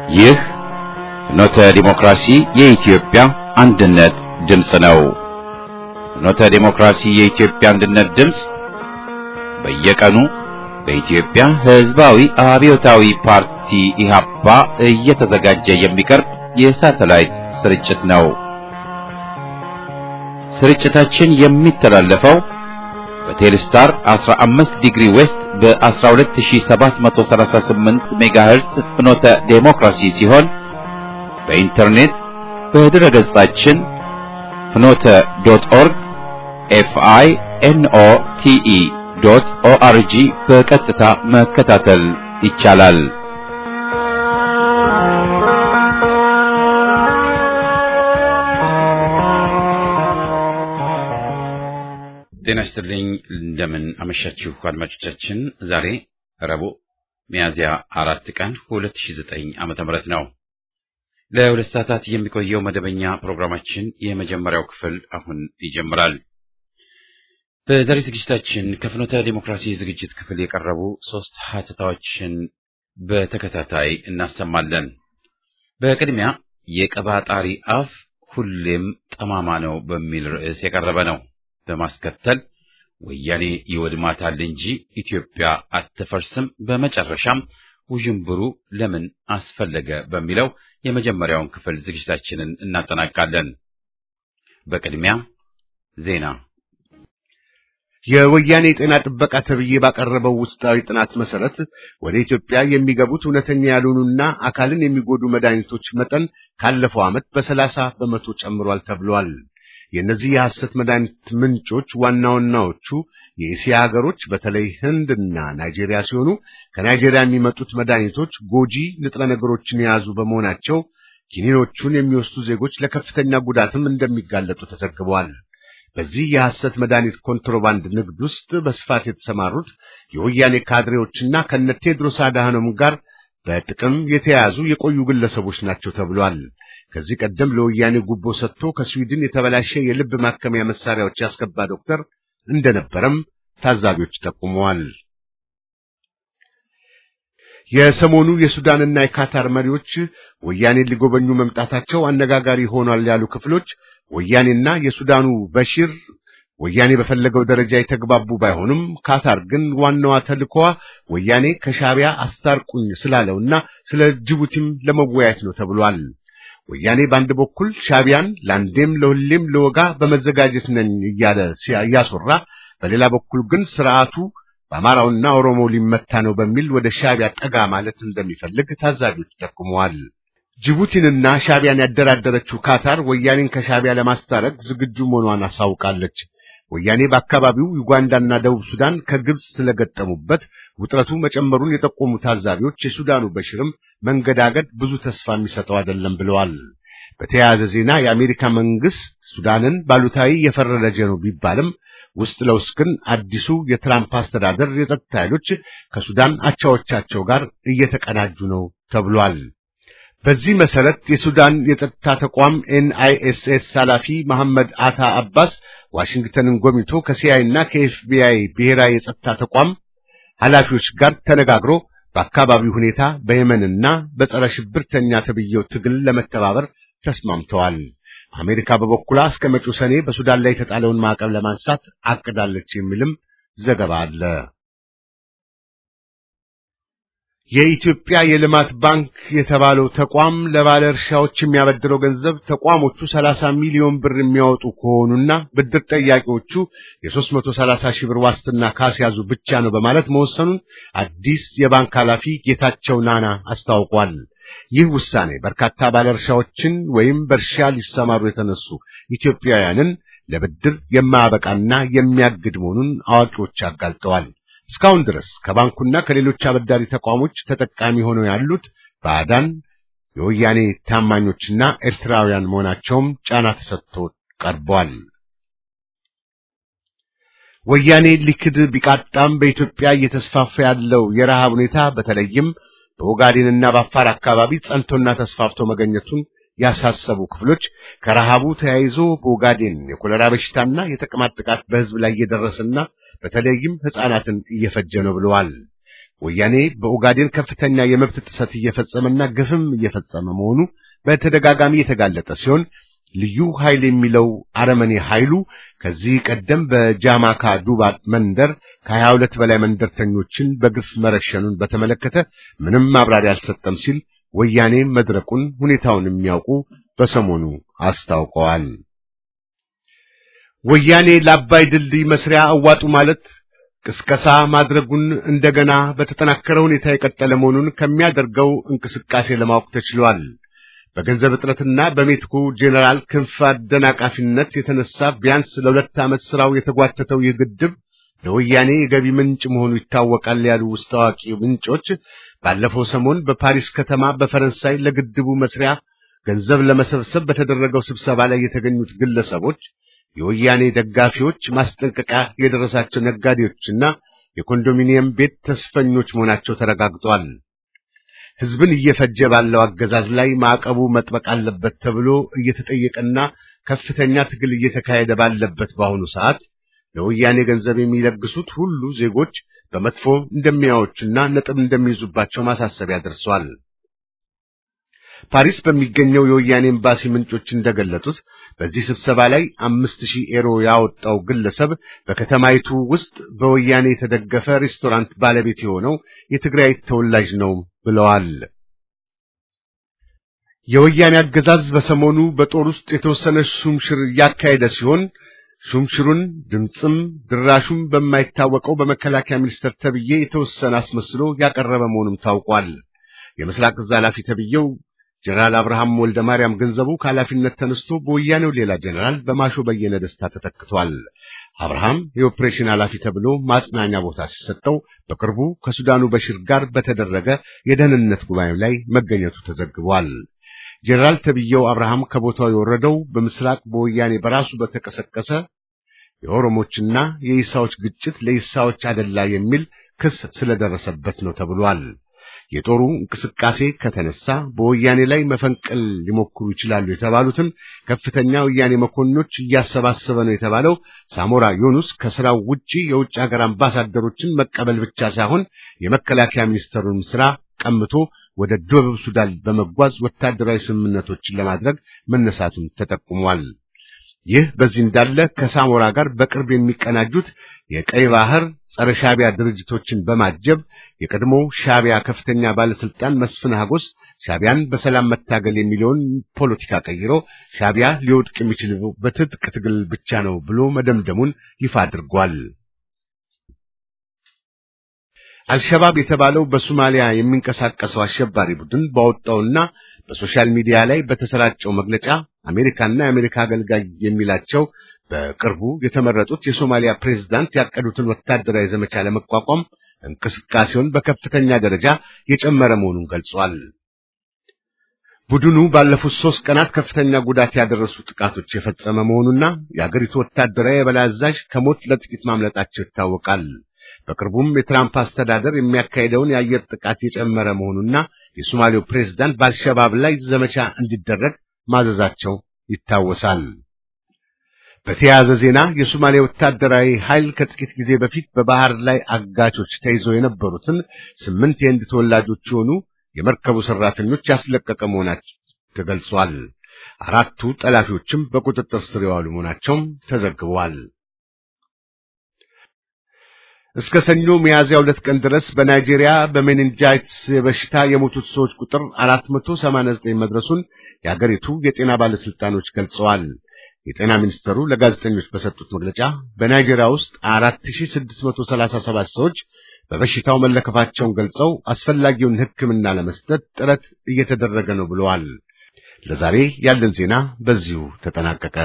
ይህ ፍኖተ ዲሞክራሲ የኢትዮጵያ አንድነት ድምፅ ነው። ፍኖተ ዲሞክራሲ የኢትዮጵያ አንድነት ድምፅ በየቀኑ በኢትዮጵያ ሕዝባዊ አብዮታዊ ፓርቲ ኢህአፓ እየተዘጋጀ የሚቀርብ የሳተላይት ስርጭት ነው። ስርጭታችን የሚተላለፈው በቴሌስታር 15 ዲግሪ ዌስት በ12738 ሜጋሄርስ ፍኖተ ዴሞክራሲ ሲሆን በኢንተርኔት በድረ ገጻችን ፍኖተ ዶት ኦርግ ኤፍአይ ኤንኦ ቲኢ ዶት ኦአርጂ በቀጥታ መከታተል ይቻላል። ጤና ይስጥልኝ። እንደምን አመሻችሁ አድማጮቻችን። ዛሬ ረቡዕ ሚያዝያ አራት ቀን 2009 ዓመተ ምህረት ነው። ለሁለት ሰዓታት የሚቆየው መደበኛ ፕሮግራማችን የመጀመሪያው ክፍል አሁን ይጀምራል። በዛሬ ዝግጅታችን ከፍኖተ ዲሞክራሲ ዝግጅት ክፍል የቀረቡ ሶስት ሀተታዎችን በተከታታይ እናሰማለን። በቅድሚያ የቀባጣሪ አፍ ሁሌም ጠማማ ነው በሚል ርዕስ የቀረበ ነው። በማስከተል ወያኔ ይወድማታል እንጂ ኢትዮጵያ አትፈርስም፣ በመጨረሻም ውዥንብሩ ለምን አስፈለገ በሚለው የመጀመሪያውን ክፍል ዝግጅታችንን እናጠናቃለን። በቅድሚያ ዜና። የወያኔ ጤና ጥበቃ ተብዬ ባቀረበው ውስጣዊ ጥናት መሰረት ወደ ኢትዮጵያ የሚገቡት እውነተኛ ያልሆኑና አካልን የሚጎዱ መድኃኒቶች መጠን ካለፈው ዓመት በሰላሳ በመቶ ጨምሯል ተብሏል። የእነዚህ የሐሰት መድኃኒት ምንጮች ዋና ዋናዎቹ የእስያ ሀገሮች በተለይ ህንድና ናይጄሪያ ሲሆኑ ከናይጄሪያ የሚመጡት መድኃኒቶች ጎጂ ንጥረ ነገሮችን የያዙ በመሆናቸው ኪኒኖቹን የሚወስዱ ዜጎች ለከፍተኛ ጉዳትም እንደሚጋለጡ ተዘግበዋል። በዚህ የሐሰት መድኃኒት ኮንትሮባንድ ንግድ ውስጥ በስፋት የተሰማሩት የወያኔ ካድሬዎችና ከነ ቴድሮስ አድሃኖም ጋር በጥቅም የተያዙ የቆዩ ግለሰቦች ናቸው ተብሏል። ከዚህ ቀደም ለወያኔ ጉቦ ሰጥቶ ከስዊድን የተበላሸ የልብ ማከሚያ መሳሪያዎች ያስገባ ዶክተር እንደነበረም ታዛቢዎች ጠቁመዋል። የሰሞኑ የሱዳንና የካታር መሪዎች ወያኔን ሊጎበኙ መምጣታቸው አነጋጋሪ ሆኗል ያሉ ክፍሎች ወያኔና የሱዳኑ በሺር ወያኔ በፈለገው ደረጃ የተግባቡ ባይሆንም ካታር ግን ዋናዋ ተልኮዋ ወያኔ ከሻቢያ አስታርቁኝ ስላለውና ስለ ጅቡቲም ለመወያየት ነው ተብሏል። ወያኔ በአንድ በኩል ሻቢያን ለአንዴም ለሁሌም ለወጋ በመዘጋጀት ነኝ እያለ እያስወራ፣ በሌላ በኩል ግን ስርዓቱ በአማራውና ኦሮሞ ሊመታ ነው በሚል ወደ ሻቢያ ጠጋ ማለት እንደሚፈልግ ታዛቢዎች ጠቁመዋል። ጅቡቲንና ሻቢያን ያደራደረችው ካታር ወያኔን ከሻቢያ ለማስታረቅ ዝግጁ መሆኗን አሳውቃለች። ወያኔ በአካባቢው ዩጋንዳና ደቡብ ሱዳን ከግብፅ ስለገጠሙበት ውጥረቱ መጨመሩን የጠቆሙ ታዛቢዎች የሱዳኑ በሽርም መንገዳገድ ብዙ ተስፋ የሚሰጠው አይደለም ብለዋል። በተያያዘ ዜና የአሜሪካ መንግስት ሱዳንን ባሉታዊ የፈረጀ ነው ቢባልም ውስጥ ለውስጥ ግን አዲሱ የትራምፕ አስተዳደር የጸጥታ ኃይሎች ከሱዳን አቻዎቻቸው ጋር እየተቀናጁ ነው ተብሏል። በዚህ መሰረት የሱዳን የጸጥታ ተቋም ኤንአይኤስኤስ ኃላፊ መሐመድ አታ አባስ ዋሽንግተንን ጎብኝቶ ከሲአይ እና ከኤፍቢአይ ብሔራዊ የጸጥታ ተቋም ኃላፊዎች ጋር ተነጋግሮ በአካባቢው ሁኔታ በየመንና በጸረ ሽብርተኛ ተብዬው ትግል ለመተባበር ተስማምተዋል። አሜሪካ በበኩሏ እስከ መጪው ሰኔ በሱዳን ላይ የተጣለውን ማዕቀብ ለማንሳት አቅዳለች የሚልም ዘገባ አለ። የኢትዮጵያ የልማት ባንክ የተባለው ተቋም ለባለ እርሻዎች የሚያበድረው ገንዘብ ተቋሞቹ 30 ሚሊዮን ብር የሚያወጡ ከሆኑና ብድር ጠያቂዎቹ የ330 ሺህ ብር ዋስትና ካስያዙ ብቻ ነው በማለት መወሰኑን አዲስ የባንክ ኃላፊ ጌታቸው ናና አስታውቋል። ይህ ውሳኔ በርካታ ባለ እርሻዎችን ወይም በእርሻ ሊሰማሩ የተነሱ ኢትዮጵያውያንን ለብድር የማያበቃና የሚያግድ መሆኑን አዋቂዎች አጋልጠዋል። እስካሁን ድረስ ከባንኩና ከሌሎች አበዳሪ ተቋሞች ተጠቃሚ ሆነው ያሉት ባዕዳን የወያኔ ታማኞችና ኤርትራውያን መሆናቸውም ጫና ተሰጥቶ ቀርቧል። ወያኔ ሊክድ ቢቃጣም በኢትዮጵያ እየተስፋፋ ያለው የረሃብ ሁኔታ በተለይም በኦጋዴንና በአፋር አካባቢ ጸንቶና ተስፋፍቶ መገኘቱን ያሳሰቡ ክፍሎች ከረሃቡ ተያይዞ በኦጋዴን የኮሌራ በሽታና የተቅማጥ ጥቃት በሕዝብ ላይ እየደረሰና በተለይም ሕፃናትን እየፈጀ ነው ብለዋል። ወያኔ በኦጋዴን ከፍተኛ የመብት ጥሰት እየፈጸመና ግፍም እየፈጸመ መሆኑ በተደጋጋሚ የተጋለጠ ሲሆን ልዩ ኃይል የሚለው አረመኔ ኃይሉ ከዚህ ቀደም በጃማካ ዱባ መንደር ከሀያ ሁለት በላይ መንደርተኞችን በግፍ መረሸኑን በተመለከተ ምንም ማብራሪያ አልሰጠም ሲል ወያኔ መድረቁን ሁኔታውን የሚያውቁ በሰሞኑ አስታውቀዋል። ወያኔ ለአባይ ድልድይ መስሪያ አዋጡ ማለት ቅስቀሳ ማድረጉን እንደገና በተጠናከረ ሁኔታ የቀጠለ መሆኑን ከሚያደርገው እንቅስቃሴ ለማወቅ ተችሏል። በገንዘብ እጥረትና በሜትኩ ጄኔራል ክንፍ አደናቃፊነት የተነሳ ቢያንስ ለሁለት ዓመት ስራው የተጓተተው ይህ ግድብ ለወያኔ የገቢ ምንጭ መሆኑ ይታወቃል ያሉ ውስጥ አዋቂ ምንጮች ባለፈው ሰሞን በፓሪስ ከተማ በፈረንሳይ ለግድቡ መስሪያ ገንዘብ ለመሰብሰብ በተደረገው ስብሰባ ላይ የተገኙት ግለሰቦች የወያኔ ደጋፊዎች፣ ማስጠንቀቂያ የደረሳቸው ነጋዴዎችና የኮንዶሚኒየም ቤት ተስፈኞች መሆናቸው ተረጋግጧል። ሕዝብን እየፈጀ ባለው አገዛዝ ላይ ማዕቀቡ መጥበቅ አለበት ተብሎ እየተጠየቀና ከፍተኛ ትግል እየተካሄደ ባለበት በአሁኑ ሰዓት ለወያኔ ገንዘብ የሚለግሱት ሁሉ ዜጎች በመጥፎ እንደሚያዩትና ነጥብ እንደሚይዙባቸው ማሳሰቢያ ደርሷል። ፓሪስ በሚገኘው የወያኔ ኤምባሲ ምንጮች እንደገለጡት በዚህ ስብሰባ ላይ አምስት ሺህ ኤሮ ያወጣው ግለሰብ በከተማይቱ ውስጥ በወያኔ የተደገፈ ሬስቶራንት ባለቤት የሆነው የትግራይ ተወላጅ ነው ብለዋል። የወያኔ አገዛዝ በሰሞኑ በጦር ውስጥ የተወሰነ ሹምሽር እያካሄደ ሲሆን ሹምሽሩን ድምፅም ድራሹም በማይታወቀው በመከላከያ ሚኒስቴር ተብዬ የተወሰነ አስመስሎ ያቀረበ መሆኑም ታውቋል። የምስራቅ እዝ ኃላፊ ተብዬው ጀነራል አብርሃም ወልደ ማርያም ገንዘቡ ከኃላፊነት ተነስቶ በወያኔው ሌላ ጀነራል በማሾ በየነ ደስታ ተተክቷል። አብርሃም የኦፕሬሽን ኃላፊ ተብሎ ማጽናኛ ቦታ ሲሰጠው በቅርቡ ከሱዳኑ በሽር ጋር በተደረገ የደህንነት ጉባኤ ላይ መገኘቱ ተዘግቧል። ጀነራል ተብዬው አብርሃም ከቦታው የወረደው በምስራቅ በወያኔ በራሱ በተቀሰቀሰ የኦሮሞችና የኢሳዎች ግጭት ለኢሳዎች አደላ የሚል ክስ ስለደረሰበት ነው ተብሏል። የጦሩ እንቅስቃሴ ከተነሳ በወያኔ ላይ መፈንቅል ሊሞክሩ ይችላሉ የተባሉትን ከፍተኛ ወያኔ መኮንኖች እያሰባሰበ ነው የተባለው ሳሞራ ዩኑስ ከስራው ውጪ የውጭ ሀገር አምባሳደሮችን መቀበል ብቻ ሳይሆን የመከላከያ ሚኒስትሩን ስራ ቀምቶ ወደ ደቡብ ሱዳን በመጓዝ ወታደራዊ ስምምነቶችን ለማድረግ መነሳቱን ተጠቁሟል። ይህ በዚህ እንዳለ ከሳሞራ ጋር በቅርብ የሚቀናጁት የቀይ ባህር ጸረ ሻቢያ ድርጅቶችን በማጀብ የቀድሞ ሻቢያ ከፍተኛ ባለስልጣን መስፍን ሀጎስ ሻቢያን በሰላም መታገል የሚለውን ፖለቲካ ቀይሮ ሻቢያ ሊወድቅ የሚችለው በትጥቅ ትግል ብቻ ነው ብሎ መደምደሙን ይፋ አድርጓል። አልሸባብ የተባለው በሶማሊያ የሚንቀሳቀሰው አሸባሪ ቡድን ባወጣውና በሶሻል ሚዲያ ላይ በተሰራጨው መግለጫ አሜሪካና የአሜሪካ አገልጋይ የሚላቸው በቅርቡ የተመረጡት የሶማሊያ ፕሬዝዳንት ያቀዱትን ወታደራዊ ዘመቻ ለመቋቋም እንቅስቃሴውን በከፍተኛ ደረጃ የጨመረ መሆኑን ገልጿል። ቡድኑ ባለፉት ሶስት ቀናት ከፍተኛ ጉዳት ያደረሱ ጥቃቶች የፈጸመ መሆኑና የአገሪቱ ወታደራዊ የበላይ አዛዥ ከሞት ለጥቂት ማምለጣቸው ይታወቃል። በቅርቡም የትራምፕ አስተዳደር የሚያካሄደውን የአየር ጥቃት የጨመረ መሆኑና የሶማሌው ፕሬዝዳንት በአልሸባብ ላይ ዘመቻ እንዲደረግ ማዘዛቸው ይታወሳል። በተያያዘ ዜና የሶማሌ ወታደራዊ ኃይል ከጥቂት ጊዜ በፊት በባህር ላይ አጋቾች ተይዘው የነበሩትን ስምንት የህንድ ተወላጆች የሆኑ የመርከቡ ሰራተኞች ያስለቀቀ መሆናቸው ተገልጿል። አራቱ ጠላፊዎችም በቁጥጥር ስር የዋሉ መሆናቸውም ተዘግቧል። እስከ ሰኞ ሚያዝያ ሁለት ቀን ድረስ በናይጄሪያ በሜኒንጃይትስ በሽታ የሞቱት ሰዎች ቁጥር 489 መድረሱን የአገሪቱ የጤና ባለስልጣኖች ገልጸዋል። የጤና ሚኒስተሩ ለጋዜጠኞች በሰጡት መግለጫ በናይጄሪያ ውስጥ 4637 ሰዎች በበሽታው መለከፋቸውን ገልጸው አስፈላጊውን ሕክምና ለመስጠት ጥረት እየተደረገ ነው ብለዋል። ለዛሬ ያለን ዜና በዚሁ ተጠናቀቀ።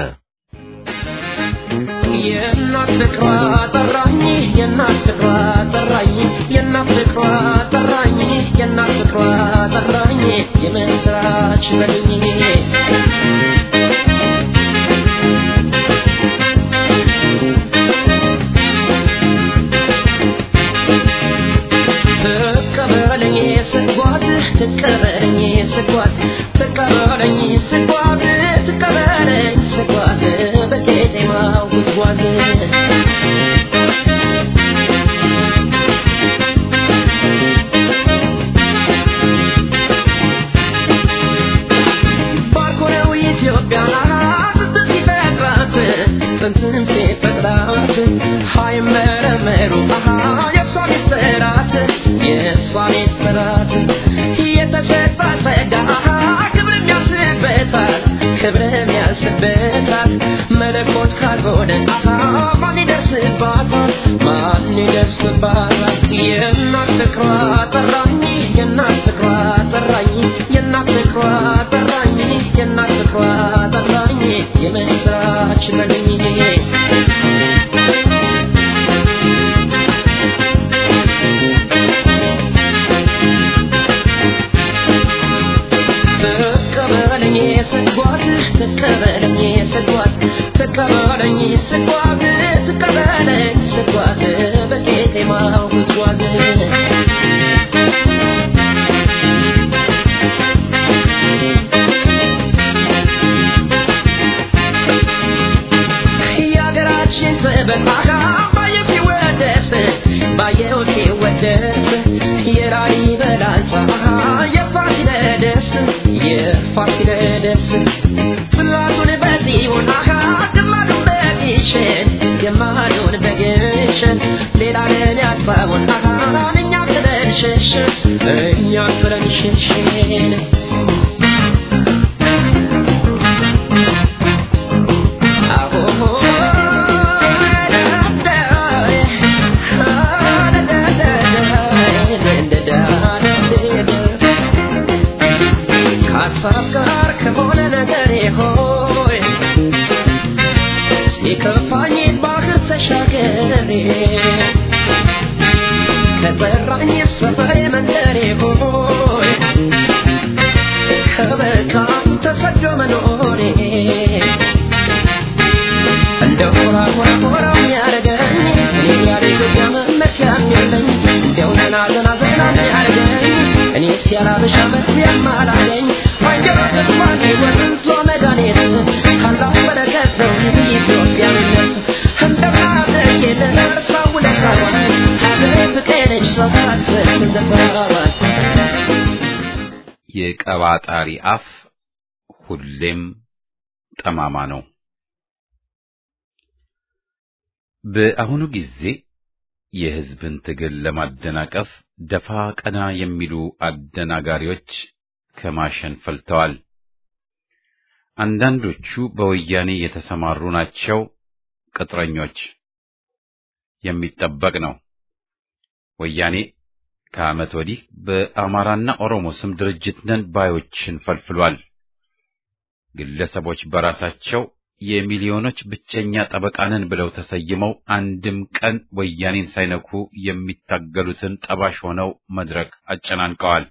የእናት ፍቅሯ ጠራኝ የእናት ፍቅሯ ጠራኝ የእናት ፍቅሯ ጠራኝ የእናት ፍቅሯ ጠራኝ የምስራች በልኝ ትቀበለኝ ስጓት ትቀበለኝ ስጓት ትቀበለኝ ስጓት ትቀበለኝ ስጓት በቄጤማው ጉዝጓዝ ቢሆን አሃ ማን ይደርስባታል ማን ይደርስባታል የእናት ፍቅሯ ጠራኝ የእናት ፍቅሯ ጠራኝ የእናት ፍቅሯ ጠራኝ የእናት ፍቅሯ ጠራኝ የምስራች በልኝ ተቀበለኝ ስጓት ተቀበለኝ ስጓት ተቀበለኝ ስጓት ተቀበለኝ ስጓት በቄጤማው ጉዝጓዝ የሀገራችን ጥበቃ ባየው ሲወደስ ባየው ሲወደስ የላሊበላ የፋሲለደስ የፋሲለደስ ጽላቱን በጽዮን አሃ ግማዱን በግሸን ግማዱን በግሸን ሌላ ለን ያጥፋውን አሃ እኛ ጥለን ሸሸን እኛ ጥለን ሸሸን ከሀሳብ ጋር ከሆነ ነገሬ ሆይ ሲከፋኝ ባህር ተሻገሬ ከጠራኝ ሰፈሬ መንደሬ ሆይ ከበቃኝ ተሰዶ መኖሬ እንደ ሆራ ሆራ ሆራው ያረገኝ እኔ ያለ ኢትዮጵያ መመኪያ የለኝ እንዲያው ዘና ዘና ዘና ያረገኝ እኔ ሲያላበሻ መስያም አላገኝ አንጀራ ተስፋን ወንዞ መድኃኒት ካላህ በረከት ነው ኢትዮጵያዊነት እንደማደግ የተነሳው ውለታዋን ሀገሬ ፍቅሬ ነች ሰው ታስብ ትዘራዋል የቀባጣሪ አፍ ሁሌም ጠማማ ነው። በአሁኑ ጊዜ የሕዝብን ትግል ለማደናቀፍ ደፋ ቀና የሚሉ አደናጋሪዎች ከማሸን ፈልተዋል። አንዳንዶቹ በወያኔ የተሰማሩ ናቸው፣ ቅጥረኞች። የሚጠበቅ ነው። ወያኔ ከዓመት ወዲህ በአማራና ኦሮሞ ስም ድርጅት ነን ባዮችን ፈልፍሏል። ግለሰቦች በራሳቸው የሚሊዮኖች ብቸኛ ጠበቃንን ብለው ተሰይመው አንድም ቀን ወያኔን ሳይነኩ የሚታገሉትን ጠባሽ ሆነው መድረክ አጨናንቀዋል።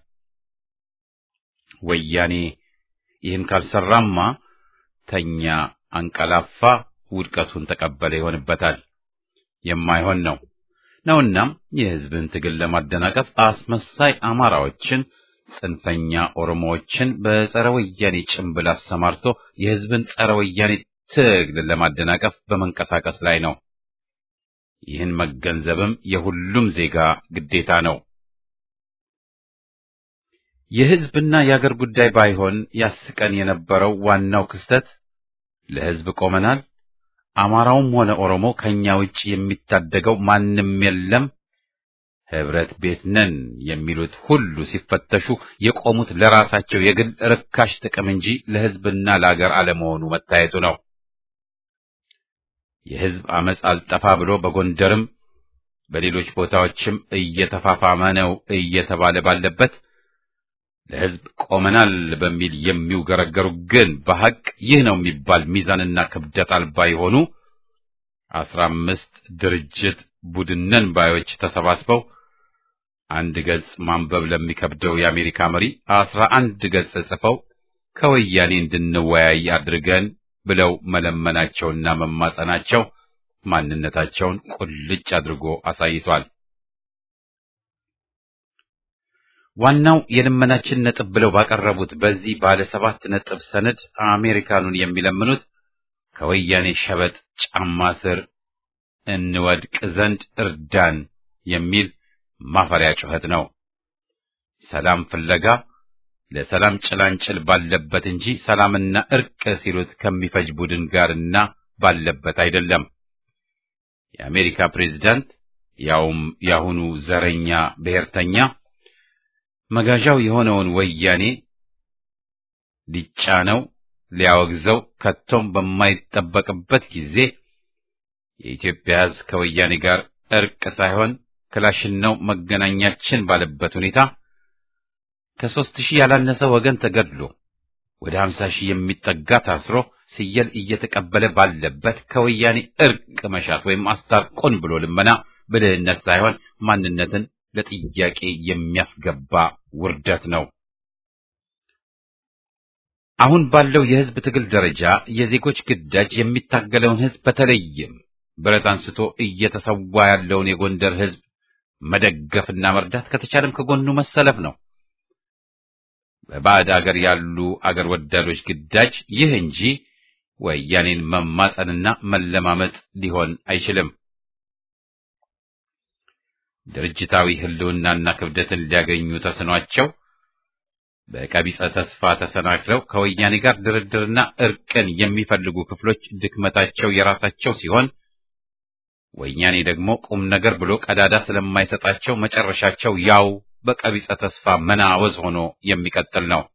ወያኔ ይህን ካልሰራማ ተኛ፣ አንቀላፋ፣ ውድቀቱን ተቀበለ ይሆንበታል። የማይሆን ነው ነውናም የሕዝብን ትግል ለማደናቀፍ አስመሳይ አማራዎችን ጽንፈኛ ኦሮሞዎችን በጸረ ወያኔ ጭንብል አሰማርቶ የሕዝብን ጸረ ወያኔ ትግል ለማደናቀፍ በመንቀሳቀስ ላይ ነው። ይህን መገንዘብም የሁሉም ዜጋ ግዴታ ነው። የሕዝብና የአገር ጉዳይ ባይሆን ያስቀን የነበረው ዋናው ክስተት ለሕዝብ ቆመናል፣ አማራውም ሆነ ኦሮሞ ከኛ ውጭ የሚታደገው ማንም የለም ህብረት ቤት ነን የሚሉት ሁሉ ሲፈተሹ የቆሙት ለራሳቸው የግል ርካሽ ጥቅም እንጂ ለሕዝብና ለአገር አለመሆኑ መታየቱ ነው። የሕዝብ አመፅ አልጠፋ ብሎ በጎንደርም በሌሎች ቦታዎችም እየተፋፋመ ነው እየተባለ ባለበት ለሕዝብ ቆመናል በሚል የሚውገረገሩ ግን በሐቅ ይህ ነው የሚባል ሚዛንና ክብደት አልባ የሆኑ አስራ አምስት ድርጅት ቡድነን ባዮች ተሰባስበው አንድ ገጽ ማንበብ ለሚከብደው የአሜሪካ መሪ አስራ አንድ ገጽ ጽፈው ከወያኔ እንድንወያይ አድርገን ብለው መለመናቸውና መማጸናቸው ማንነታቸውን ቁልጭ አድርጎ አሳይቷል። ዋናው የልመናችን ነጥብ ብለው ባቀረቡት በዚህ ባለ ሰባት ነጥብ ሰነድ አሜሪካኑን የሚለምኑት ከወያኔ ሸበጥ ጫማ ስር እንወድቅ ዘንድ እርዳን የሚል ማፈሪያ ጩኸት ነው። ሰላም ፍለጋ ለሰላም ጭላንጭል ባለበት እንጂ ሰላምና እርቅ ሲሉት ከሚፈጅ ቡድን ጋርና ባለበት አይደለም። የአሜሪካ ፕሬዝዳንት ያውም ያሁኑ ዘረኛ ብሔርተኛ መጋዣው የሆነውን ወያኔ ሊጫነው ሊያወግዘው ከቶም በማይጠበቅበት ጊዜ የኢትዮጵያ ሕዝብ ከወያኔ ጋር እርቅ ሳይሆን ክላሽን ነው መገናኛችን ባለበት ሁኔታ ከሦስት ሺህ ያላነሰ ወገን ተገድሎ ወደ ሀምሳ ሺህ የሚጠጋ ታስሮ ስየል እየተቀበለ ባለበት ከወያኔ እርቅ መሻት ወይም አስታርቆን ብሎ ልመና ብልህነት ሳይሆን ማንነትን ለጥያቄ የሚያስገባ ውርደት ነው። አሁን ባለው የሕዝብ ትግል ደረጃ የዜጎች ግዳጅ የሚታገለውን ሕዝብ በተለይም ብረት አንስቶ እየተሰዋ ያለውን የጎንደር ሕዝብ መደገፍና መርዳት ከተቻለም ከጎኑ መሰለፍ ነው። በባዕድ አገር ያሉ አገር ወዳዶች ግዳጅ ይህ እንጂ ወያኔን መማጸንና መለማመጥ ሊሆን አይችልም። ድርጅታዊ ህልውናና ክብደትን ሊያገኙ ተስኗቸው በቀቢጸ ተስፋ ተሰናክለው ከወያኔ ጋር ድርድርና እርቅን የሚፈልጉ ክፍሎች ድክመታቸው የራሳቸው ሲሆን ወያኔ ደግሞ ቁም ነገር ብሎ ቀዳዳ ስለማይሰጣቸው መጨረሻቸው ያው በቀቢጸ ተስፋ መናወዝ ሆኖ የሚቀጥል ነው።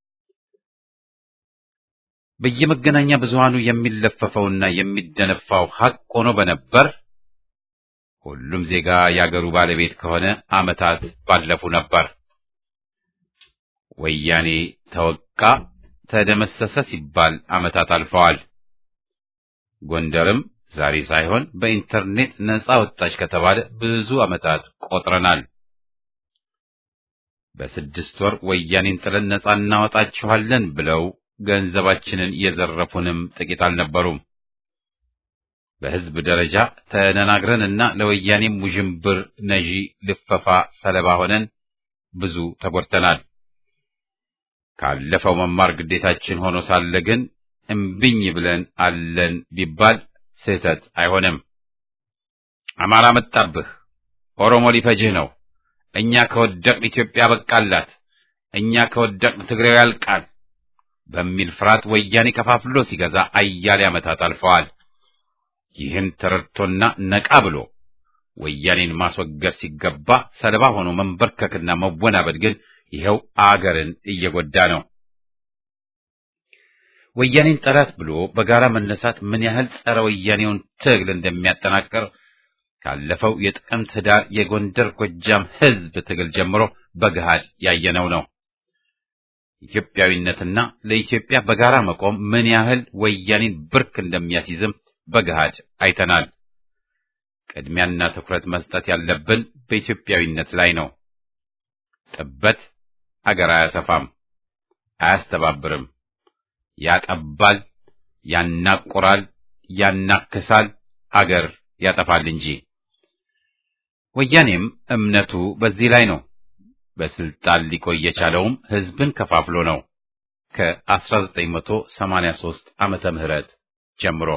በየመገናኛ ብዙሃኑ የሚለፈፈውና የሚደነፋው ሐቅ ሆኖ በነበር ሁሉም ዜጋ የአገሩ ባለቤት ከሆነ ዓመታት ባለፉ ነበር። ወያኔ ተወቃ፣ ተደመሰሰ ሲባል ዓመታት አልፈዋል። ጎንደርም ዛሬ ሳይሆን በኢንተርኔት ነጻ ወጣች ከተባለ ብዙ ዓመታት ቆጥረናል። በስድስት ወር ወያኔን ጥለን ነጻ እናወጣችኋለን ብለው ገንዘባችንን የዘረፉንም ጥቂት አልነበሩም። በሕዝብ ደረጃ ተነናግረንና ለወያኔም ውዥንብር ነዢ ልፈፋ ሰለባ ሆነን ብዙ ተጎድተናል። ካለፈው መማር ግዴታችን ሆኖ ሳለ ግን እምቢኝ ብለን አለን ቢባል ስህተት አይሆንም። አማራ መጣብህ፣ ኦሮሞ ሊፈጅህ ነው፣ እኛ ከወደቅን ኢትዮጵያ በቃላት፣ እኛ ከወደቅን ትግሬው ያልቃል በሚል ፍርሃት ወያኔ ከፋፍሎ ሲገዛ አያሌ ዓመታት አልፈዋል። ይህን ተረድቶና ነቃ ብሎ ወያኔን ማስወገድ ሲገባ ሰለባ ሆኖ መንበርከክና መወናበድ ግን ይኸው አገርን እየጎዳ ነው። ወያኔን ጠላት ብሎ በጋራ መነሳት ምን ያህል ጸረ ወያኔውን ትግል እንደሚያጠናቅር ካለፈው የጥቅምት ህዳር የጎንደር ጎጃም ህዝብ ትግል ጀምሮ በገሃድ ያየነው ነው። ኢትዮጵያዊነትና ለኢትዮጵያ በጋራ መቆም ምን ያህል ወያኔን ብርክ እንደሚያስይዝም በገሃድ አይተናል። ቅድሚያና ትኩረት መስጠት ያለብን በኢትዮጵያዊነት ላይ ነው። ጥበት አገር አያሰፋም፣ አያስተባብርም፣ ያጠባል፣ ያናቆራል፣ ያናክሳል፣ አገር ያጠፋል እንጂ። ወያኔም እምነቱ በዚህ ላይ ነው። በስልጣን ሊቆይ የቻለውም ህዝብን ከፋፍሎ ነው። ከ1983 ዓመተ ምህረት ጀምሮ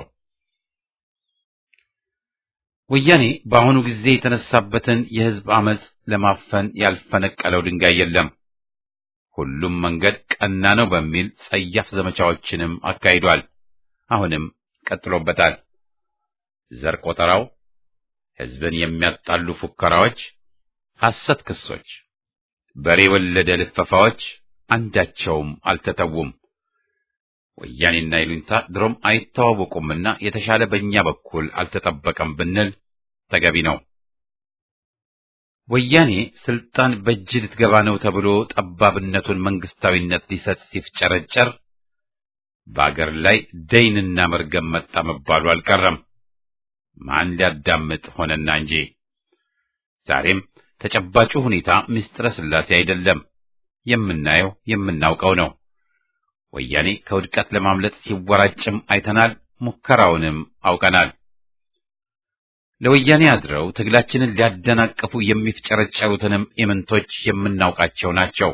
ወያኔ በአሁኑ ጊዜ የተነሳበትን የህዝብ አመጽ ለማፈን ያልፈነቀለው ድንጋይ የለም። ሁሉም መንገድ ቀና ነው በሚል ጸያፍ ዘመቻዎችንም አካሂዷል። አሁንም ቀጥሎበታል። ዘር ቆጠራው፣ ህዝብን የሚያጣሉ ፉከራዎች፣ ሐሰት ክሶች በሬ ወለደ ልፈፋዎች አንዳቸውም አልተተዉም። ወያኔና ይሉኝታ ድሮም አይተዋወቁምና የተሻለ በእኛ በኩል አልተጠበቀም ብንል ተገቢ ነው። ወያኔ ስልጣን በእጅ ልትገባ ነው ተብሎ ጠባብነቱን መንግስታዊነት ሊሰጥ ሲፍጨረጨር በአገር ላይ ደይንና መርገም መጣ መባሉ አልቀረም። ማን ሊያዳምጥ ሆነና እንጂ ዛሬም ተጨባጩ ሁኔታ ምስጢረ ሥላሴ አይደለም። የምናየው የምናውቀው ነው። ወያኔ ከውድቀት ለማምለጥ ሲወራጭም አይተናል። ሙከራውንም አውቀናል። ለወያኔ አድረው ትግላችንን ሊያደናቅፉ የሚፍጨረጨሩትንም ኢምንቶች የምናውቃቸው ናቸው።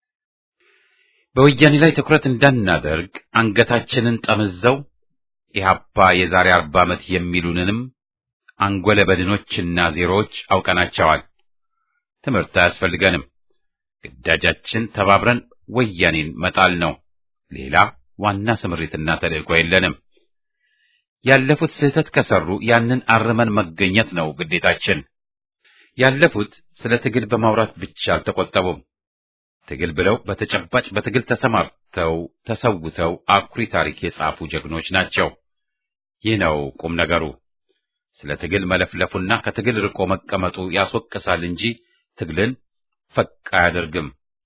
በወያኔ ላይ ትኩረት እንዳናደርግ አንገታችንን ጠምዘው ኢህአፓ የዛሬ አርባ ዓመት የሚሉንንም አንጎለ በድኖችና ዜሮዎች አውቀናቸዋል። ትምህርት አያስፈልገንም። ግዳጃችን ተባብረን ወያኔን መጣል ነው። ሌላ ዋና ስምሪትና ተልእኮ የለንም። ያለፉት ስህተት ከሰሩ ያንን አርመን መገኘት ነው ግዴታችን። ያለፉት ስለ ትግል በማውራት ብቻ አልተቆጠቡም። ትግል ብለው በተጨባጭ በትግል ተሰማርተው ተሰውተው አኩሪ ታሪክ የጻፉ ጀግኖች ናቸው። ይህ ነው ቁም ነገሩ። ስለ ትግል መለፍለፉና ከትግል ርቆ መቀመጡ ያስወቅሳል እንጂ ትግልን ፈቅ አያደርግም።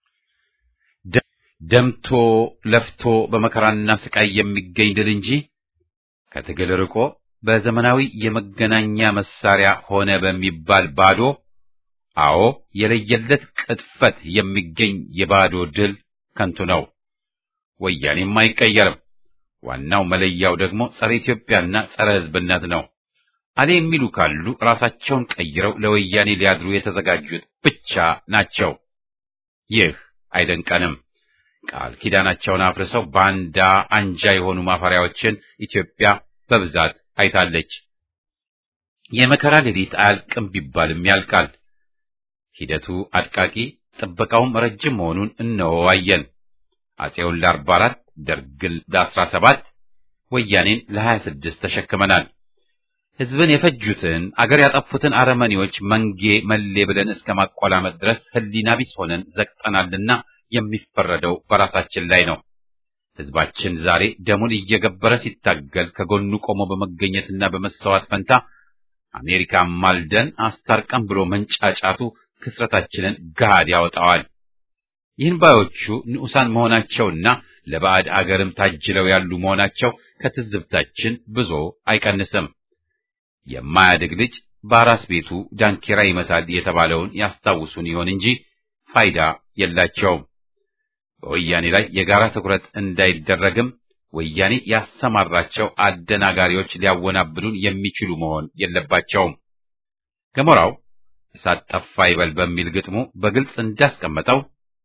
ደምቶ ለፍቶ በመከራና ስቃይ የሚገኝ ድል እንጂ ከትግል ርቆ በዘመናዊ የመገናኛ መሳሪያ ሆነ በሚባል ባዶ አዎ የለየለት ቅጥፈት የሚገኝ የባዶ ድል ከንቱ ነው። ወያኔም አይቀየርም። ዋናው መለያው ደግሞ ጸረ ኢትዮጵያና ጸረ ሕዝብነት ነው። አሌ የሚሉ ካሉ ራሳቸውን ቀይረው ለወያኔ ሊያድሩ የተዘጋጁት ብቻ ናቸው። ይህ አይደንቀንም። ቃል ኪዳናቸውን አፍርሰው ባንዳ አንጃ የሆኑ ማፈሪያዎችን ኢትዮጵያ በብዛት አይታለች። የመከራ ሌሊት አያልቅም ቢባልም ያልቃል። ሂደቱ አድቃቂ፣ ጥበቃውም ረጅም መሆኑን እነሆ አየን። አፄውን ለአርባ አራት ደርግን ለአስራ ሰባት ወያኔን ለሀያ ስድስት ተሸክመናል። ሕዝብን የፈጁትን አገር ያጠፉትን አረመኔዎች መንጌ መሌ ብለን እስከ ማቆላመጥ ድረስ ሕሊና ቢስ ሆነን ዘግጠናልና የሚፈረደው በራሳችን ላይ ነው። ሕዝባችን ዛሬ ደሙን እየገበረ ሲታገል ከጎኑ ቆሞ በመገኘትና በመሰዋት ፈንታ አሜሪካ ማልደን አስታርቀን ብሎ መንጫጫቱ ክስረታችንን ገሃድ ያወጣዋል። ይህን ባዮቹ ንዑሳን መሆናቸውና ለባዕድ አገርም ታጅለው ያሉ መሆናቸው ከትዝብታችን ብዙ አይቀንስም። የማያድግ ልጅ በአራስ ቤቱ ዳንኪራ ይመታል የተባለውን ያስታውሱን ይሆን እንጂ ፋይዳ የላቸውም። በወያኔ ላይ የጋራ ትኩረት እንዳይደረግም ወያኔ ያሰማራቸው አደናጋሪዎች ሊያወናብዱን የሚችሉ መሆን የለባቸውም። ገሞራው እሳት ጠፋ ይበል በሚል ግጥሙ በግልጽ እንዳስቀመጠው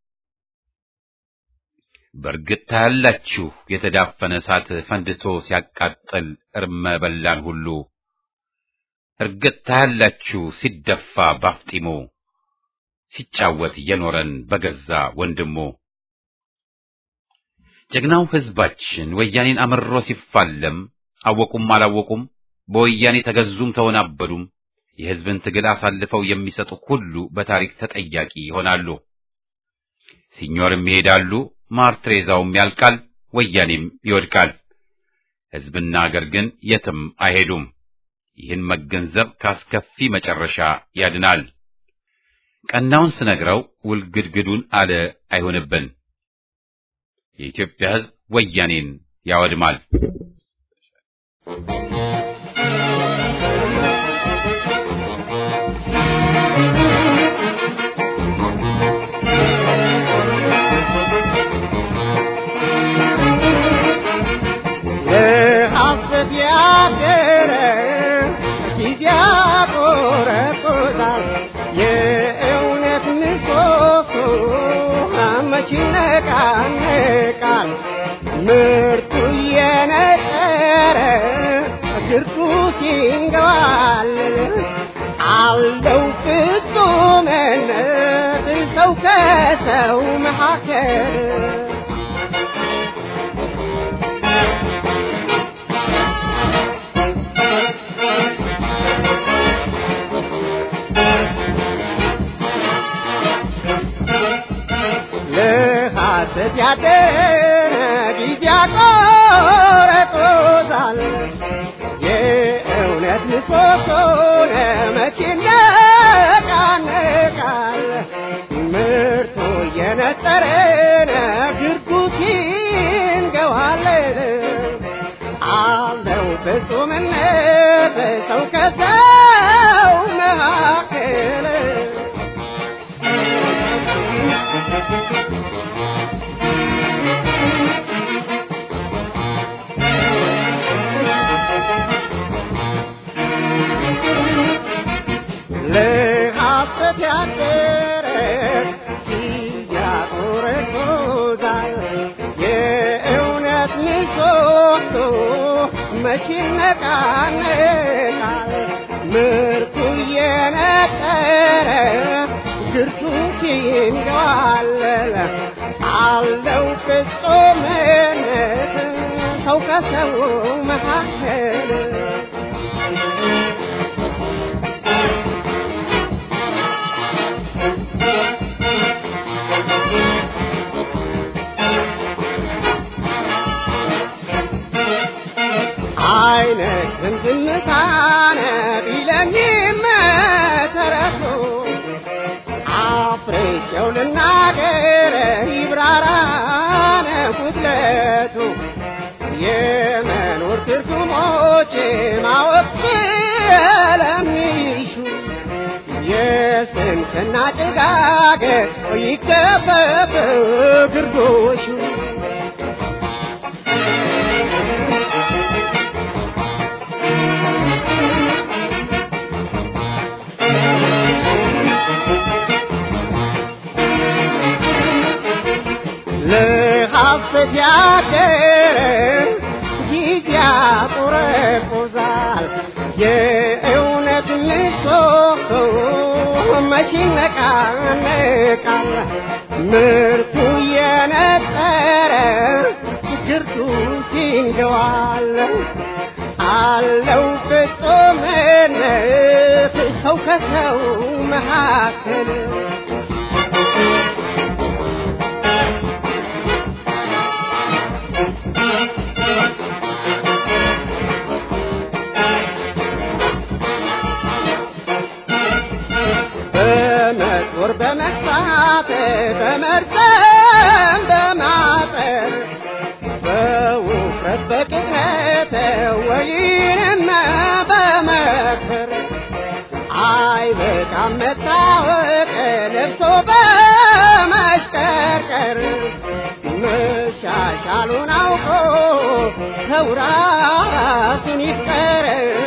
በእርግጥ ታያላችሁ የተዳፈነ እሳት ፈንድቶ ሲያቃጥል እርመ በላን ሁሉ እርግጥ ታያላችሁ ሲደፋ ባፍጢሙ ሲጫወት የኖረን በገዛ ወንድሙ። ጀግናው ሕዝባችን ወያኔን አምሮ ሲፋለም አወቁም አላወቁም በወያኔ ተገዙም ተወናበዱም የሕዝብን ትግል አሳልፈው የሚሰጡ ሁሉ በታሪክ ተጠያቂ ይሆናሉ። ሲኞርም ይሄዳሉ፣ ማርትሬዛውም ያልቃል፣ ወያኔም ይወድቃል። ሕዝብና አገር ግን የትም አይሄዱም። ይህን መገንዘብ ካስከፊ መጨረሻ ያድናል። ቀናውን ስነግረው ውልግድግዱን አለ አይሆንብን። የኢትዮጵያ ሕዝብ ወያኔን ያወድማል። ለሐሰት ያደረ ጊዜ ያቆረቁዛል። የእውነት ምሰሶ መች ይነቃነቃል? ምርቱ እየነጠረ ግርቱ ሲንገባልል አለው ፍጹምነት ሰው ከሰው መካከል ለሐሰት ያደረ ጊዜ ያቆረቁዛል። የእውነት ምሰሶ መች ይነቃነቃል? ምርቱ እየነጠረ ግርጉት ይንገዋለን። አለው ፍጹምነት ሰው ከሰው መካከል ለሐሰት ያደረ ጊዜ ያቆረቁዛል። የእውነት ምሰሶ መች ይነቃነቃል? ምርቱ እየነጠረ ግርቱ ሲንገዋለል አለው ፍጹምነት ሰው ከሰው መካከል አይነት ዝምዝምታነ የለኝም መሰረቱ አፍሬቸው ልናገር ይብራራ ጉድለቱ የመኖር ትርጉሞች ማወቅ ስለሚሹ የስንፍና ጭጋግ ይከፈፍ ግርዶሹ ለሐሰት ያደረ ጊዜ ያቆረቁዛል የእውነት ምሰሶ መቼ ይነቃነቃል ምርቱ የነጠረ ግርቱ ሲንገዋል አለው ፍጹምነት ሰው ከሰው መካከል በመጦር በመግፋት በመርዘም በማጠር በውፍረት በቅጥነት ወይንም በመከር አይበቃም መታወቅ ለብሶ በመሽቀርቀር መሻሻሉን አውቆ ሰው ራሱን ይፍቀር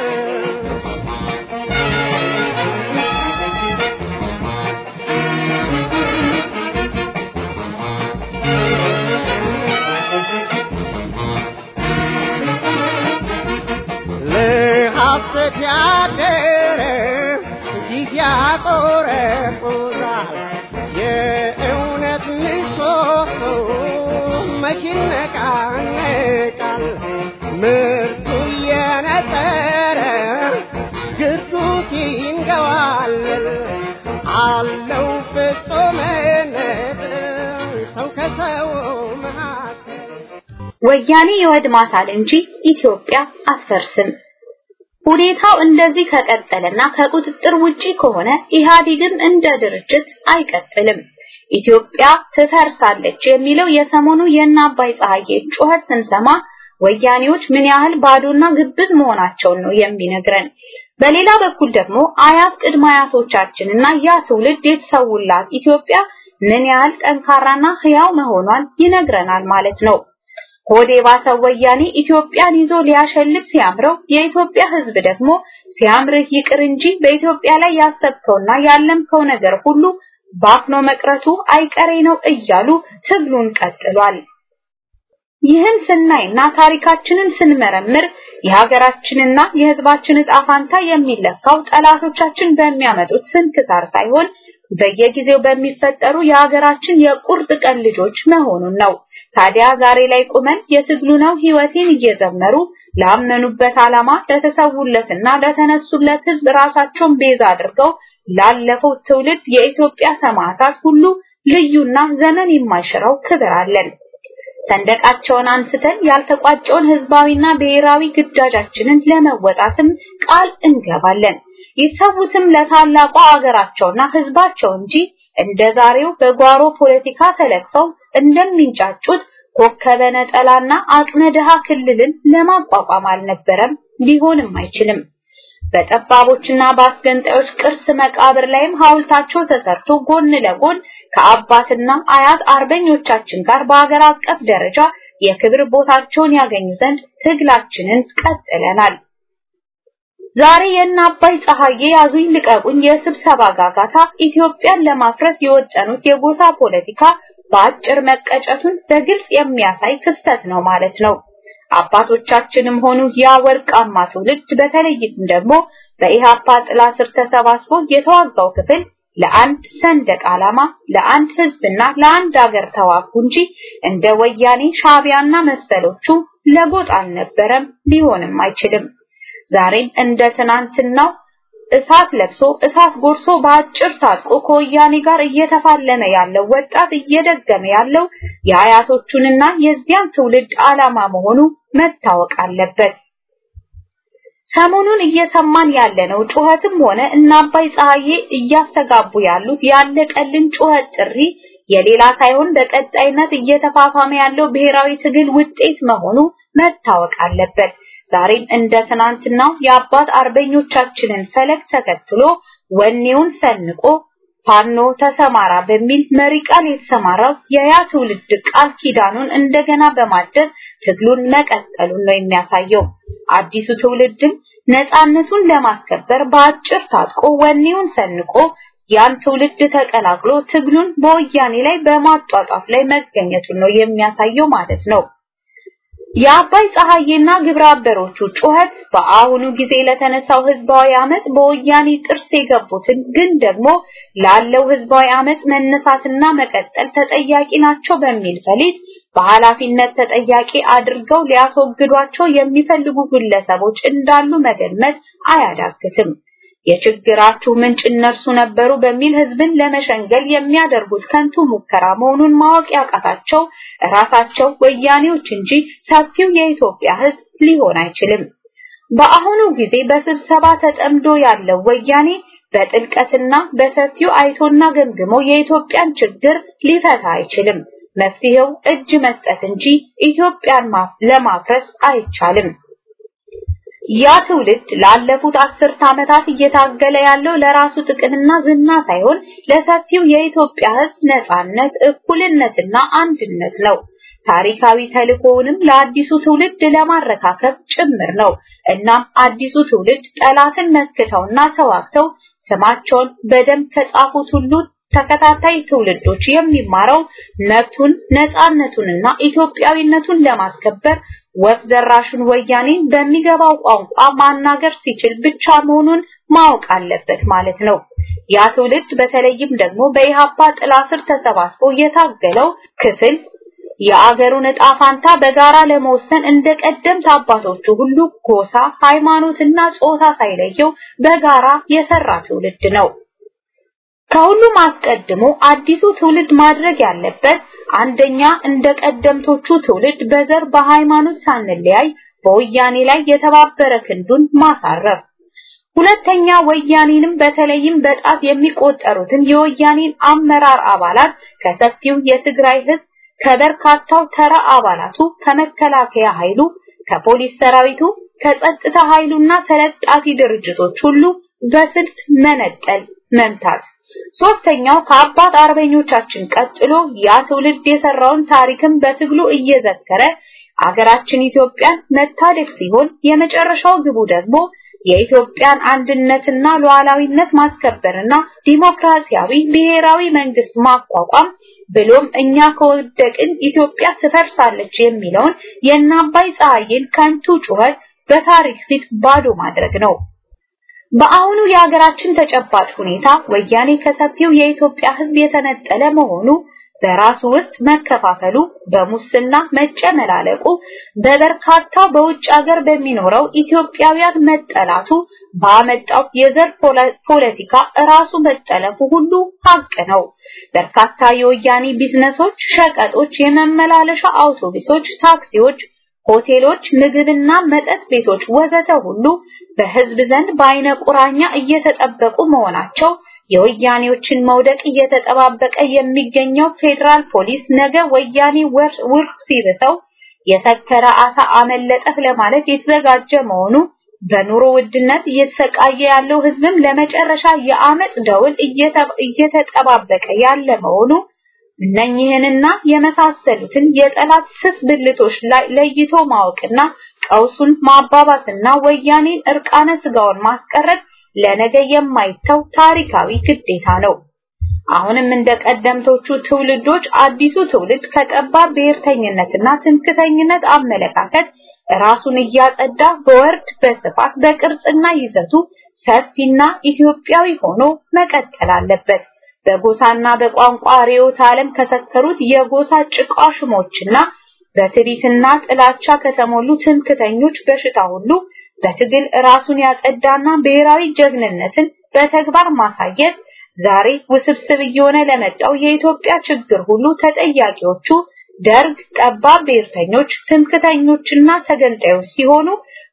ለሐሰት ያደረ ጊዜ ያቆረቁዛል የእውነት ምሰሶ መቼ ይነቃነቃል ምርቱ የነጠረ ግርዱት ይንገዋል አለው ፍጹምነት ሰው ከሰው መካከል ወያኔ ይወድማታል እንጂ ኢትዮጵያ አትፈርስም። ሁኔታው እንደዚህ ከቀጠለና ከቁጥጥር ውጪ ከሆነ ኢህአዴግም እንደ ድርጅት አይቀጥልም። ኢትዮጵያ ትፈርሳለች የሚለው የሰሞኑ የእነ አባይ ፀሐዬ ጩኸት ስንሰማ ወያኔዎች ምን ያህል ባዶና ግብዝ መሆናቸውን ነው የሚነግረን። በሌላ በኩል ደግሞ አያት ቅድመ አያቶቻችንና ያ ትውልድ የተሰውላት ኢትዮጵያ ምን ያህል ጠንካራና ህያው መሆኗን ይነግረናል ማለት ነው። ሆዴ ባሰው ወያኔ ኢትዮጵያን ይዞ ሊያሸልት ሲያምረው የኢትዮጵያ ህዝብ ደግሞ ሲያምርህ ይቅር እንጂ በኢትዮጵያ ላይ ያሰብከውና ያለምከው ነገር ሁሉ ባክኖ መቅረቱ አይቀሬ ነው እያሉ ትግሉን ቀጥሏል። ይህን ስናይና ታሪካችንን ስንመረምር የሀገራችንና የህዝባችን ዕጣ ፋንታ የሚለካው ጠላቶቻችን በሚያመጡት ስንክሳር ሳይሆን በየጊዜው በሚፈጠሩ የሀገራችን የቁርጥ ቀን ልጆች መሆኑን ነው። ታዲያ ዛሬ ላይ ቁመን የትግሉ ነው ህይወቴን እየዘመሩ ላመኑበት ዓላማ ለተሰውለትና ለተነሱለት ህዝብ ራሳቸውን ቤዛ አድርገው ላለፈው ትውልድ የኢትዮጵያ ሰማዕታት ሁሉ ልዩና ዘመን የማይሽረው ክብር አለን። ሰንደቃቸውን አንስተን ያልተቋጨውን ህዝባዊና ብሔራዊ ግዳጃችንን ለመወጣትም ቃል እንገባለን። ይሰዉትም ለታላቋ አገራቸውና ህዝባቸው እንጂ እንደ ዛሬው በጓሮ ፖለቲካ ተለክፈው እንደሚንጫጩት ኮከበ ነጠላና አቅመ ድሃ ክልልን ለማቋቋም አልነበረም፣ ሊሆንም አይችልም። በጠባቦችና በአስገንጣዮች ቅርስ መቃብር ላይም ሐውልታቸው ተሰርቶ ጎን ለጎን ከአባትና አያት አርበኞቻችን ጋር በአገር አቀፍ ደረጃ የክብር ቦታቸውን ያገኙ ዘንድ ትግላችንን ቀጥለናል። ዛሬ የእነ አባይ ፀሐዬ ያዙኝ ልቀቁኝ የስብሰባ ጋጋታ ኢትዮጵያን ለማፍረስ የወጠኑት የጎሳ ፖለቲካ በአጭር መቀጨቱን በግልጽ የሚያሳይ ክስተት ነው ማለት ነው። አባቶቻችንም ሆኑ ያ ወርቃማ ትውልድ በተለይም ደግሞ በኢሃፓ ጥላ ስር ተሰባስቦ የተዋጋው ክፍል ለአንድ ሰንደቅ ዓላማ፣ ለአንድ ህዝብና ለአንድ አገር ተዋጉ እንጂ እንደ ወያኔ ሻቢያና መሰሎቹ ለጎጥ አልነበረም፣ ሊሆንም አይችልም። ዛሬም እንደ ትናንትናው እሳት ለብሶ እሳት ጎርሶ በአጭር ታጥቆ ከወያኔ ጋር እየተፋለመ ያለው ወጣት እየደገመ ያለው የአያቶቹንና የዚያን ትውልድ ዓላማ መሆኑ መታወቅ አለበት። ሰሞኑን እየሰማን ያለነው ጩኸትም ሆነ እና አባይ ፀሐዬ እያስተጋቡ ያሉት ያለቀልን ጩኸት ጥሪ የሌላ ሳይሆን በቀጣይነት እየተፋፋመ ያለው ብሔራዊ ትግል ውጤት መሆኑ መታወቅ አለበት። ዛሬም እንደ ትናንትናው የአባት አርበኞቻችንን ፈለግ ተከትሎ ወኔውን ሰንቆ ፋኖ ተሰማራ በሚል መሪ ቃል የተሰማራው የያ ትውልድ ቃል ኪዳኑን እንደገና በማደስ ትግሉን መቀጠሉን ነው የሚያሳየው። አዲሱ ትውልድም ነፃነቱን ለማስከበር በአጭር ታጥቆ ወኔውን ሰንቆ ያን ትውልድ ተቀላቅሎ ትግሉን በወያኔ ላይ በማጧጧፍ ላይ መገኘቱን ነው የሚያሳየው ማለት ነው። የአባይ ፀሐዬና ግብረ አበሮቹ ጩኸት በአሁኑ ጊዜ ለተነሳው ህዝባዊ አመጽ በወያኔ ጥርስ የገቡትን ግን ደግሞ ላለው ህዝባዊ አመጽ መነሳትና መቀጠል ተጠያቂ ናቸው በሚል ፈሊጥ በኃላፊነት ተጠያቂ አድርገው ሊያስወግዷቸው የሚፈልጉ ግለሰቦች እንዳሉ መገመት አያዳግትም። የችግራችሁ ምንጭ እነርሱ ነበሩ በሚል ህዝብን ለመሸንገል የሚያደርጉት ከንቱ ሙከራ መሆኑን ማወቅ ያቃታቸው ራሳቸው ወያኔዎች እንጂ ሰፊው የኢትዮጵያ ህዝብ ሊሆን አይችልም። በአሁኑ ጊዜ በስብሰባ ተጠምዶ ያለው ወያኔ በጥልቀትና በሰፊው አይቶና ገምግሞ የኢትዮጵያን ችግር ሊፈታ አይችልም። መፍትሄው እጅ መስጠት እንጂ ኢትዮጵያን ለማፍረስ አይቻልም። ያ ትውልድ ላለፉት አስርት ዓመታት እየታገለ ያለው ለራሱ ጥቅምና ዝና ሳይሆን ለሰፊው የኢትዮጵያ ህዝብ ነጻነት፣ እኩልነትና አንድነት ነው። ታሪካዊ ተልእኮውንም ለአዲሱ ትውልድ ለማረካከብ ጭምር ነው። እናም አዲሱ ትውልድ ጠላትን መክተውና ተዋግተው ስማቸውን በደንብ ከጻፉት ሁሉ ተከታታይ ትውልዶች የሚማረው መብቱን ነጻነቱንና ኢትዮጵያዊነቱን ለማስከበር ወፍ ዘራሹን ወያኔ በሚገባው ቋንቋ ማናገር ሲችል ብቻ መሆኑን ማወቅ አለበት ማለት ነው። ያ ትውልድ በተለይም ደግሞ በኢሃፓ ጥላ ስር ተሰባስቦ የታገለው ክፍል የአገሩን ዕጣ ፋንታ በጋራ ለመወሰን እንደ ቀደምት አባቶቹ ሁሉ ጎሳ፣ ሃይማኖትና ጾታ ሳይለየው በጋራ የሰራ ትውልድ ነው። ከሁሉም አስቀድሞ አዲሱ ትውልድ ማድረግ ያለበት አንደኛ እንደ ቀደምቶቹ ትውልድ በዘር በሃይማኖት ሳንለያይ በወያኔ ላይ የተባበረ ክንዱን ማሳረፍ፣ ሁለተኛ ወያኔንም በተለይም በጣት የሚቆጠሩትን የወያኔን አመራር አባላት ከሰፊው የትግራይ ህዝብ ከበርካታው ተራ አባላቱ ከመከላከያ ኃይሉ ከፖሊስ ሰራዊቱ ከጸጥታ ኃይሉና ተለጣፊ ድርጅቶች ሁሉ በስልት መነጠል መምታት ሶስተኛው ከአባት አርበኞቻችን ቀጥሎ ያ ትውልድ የሰራውን ታሪክም በትግሉ እየዘከረ አገራችን ኢትዮጵያን መታደግ ሲሆን የመጨረሻው ግቡ ደግሞ የኢትዮጵያን አንድነትና ሉዓላዊነት ማስከበርና ዲሞክራሲያዊ ብሔራዊ መንግስት ማቋቋም ብሎም እኛ ከወደቅን ኢትዮጵያ ትፈርሳለች የሚለውን የአባይ ፀሐይን ከንቱ ጩኸት በታሪክ ፊት ባዶ ማድረግ ነው። በአሁኑ የሀገራችን ተጨባጭ ሁኔታ ወያኔ ከሰፊው የኢትዮጵያ ሕዝብ የተነጠለ መሆኑ በራሱ ውስጥ መከፋፈሉ፣ በሙስና መጨመላለቁ፣ በበርካታ በውጭ ሀገር በሚኖረው ኢትዮጵያውያን መጠላቱ ባመጣው የዘር ፖለቲካ ራሱ መጠለፉ ሁሉ ሀቅ ነው። በርካታ የወያኔ ቢዝነሶች፣ ሸቀጦች፣ የመመላለሻ አውቶቡሶች፣ ታክሲዎች ሆቴሎች፣ ምግብና መጠጥ ቤቶች ወዘተ ሁሉ በህዝብ ዘንድ በአይነ ቁራኛ እየተጠበቁ መሆናቸው የወያኔዎችን መውደቅ እየተጠባበቀ የሚገኘው ፌዴራል ፖሊስ ነገ ወያኔ ውርፍ ሲብሰው የሰከረ አሳ አመለጠህ ለማለት የተዘጋጀ መሆኑ በኑሮ ውድነት እየተሰቃየ ያለው ህዝብም ለመጨረሻ የአመጽ ደውል እየተጠባበቀ ያለ መሆኑ እነኚህንና የመሳሰሉትን የጠላት ስስ ብልቶች ላይ ለይቶ ማወቅና ቀውሱን ማባባስና ወያኔን እርቃነ ስጋውን ማስቀረት ለነገ የማይተው ታሪካዊ ግዴታ ነው። አሁንም እንደ ቀደምቶቹ ትውልዶች አዲሱ ትውልድ ከጠባብ ብሔርተኝነትና ትምክተኝነት አመለካከት ራሱን እያጸዳ በወርድ በስፋት በቅርጽና ይዘቱ ሰፊና ኢትዮጵያዊ ሆኖ መቀጠል አለበት። በጎሳና በቋንቋ ርዕዮተ ዓለም ከሰከሩት የጎሳ ጭቃሽሞችና በትዕቢትና ጥላቻ ከተሞሉ ትምክተኞች በሽታ ሁሉ በትግል ራሱን ያጸዳና ብሔራዊ ጀግንነትን በተግባር ማሳየት ዛሬ ውስብስብ እየሆነ ለመጣው የኢትዮጵያ ችግር ሁሉ ተጠያቂዎቹ ደርግ፣ ጠባብ ብሔርተኞች፣ ትምክተኞችና ተገንጣዮች ሲሆኑ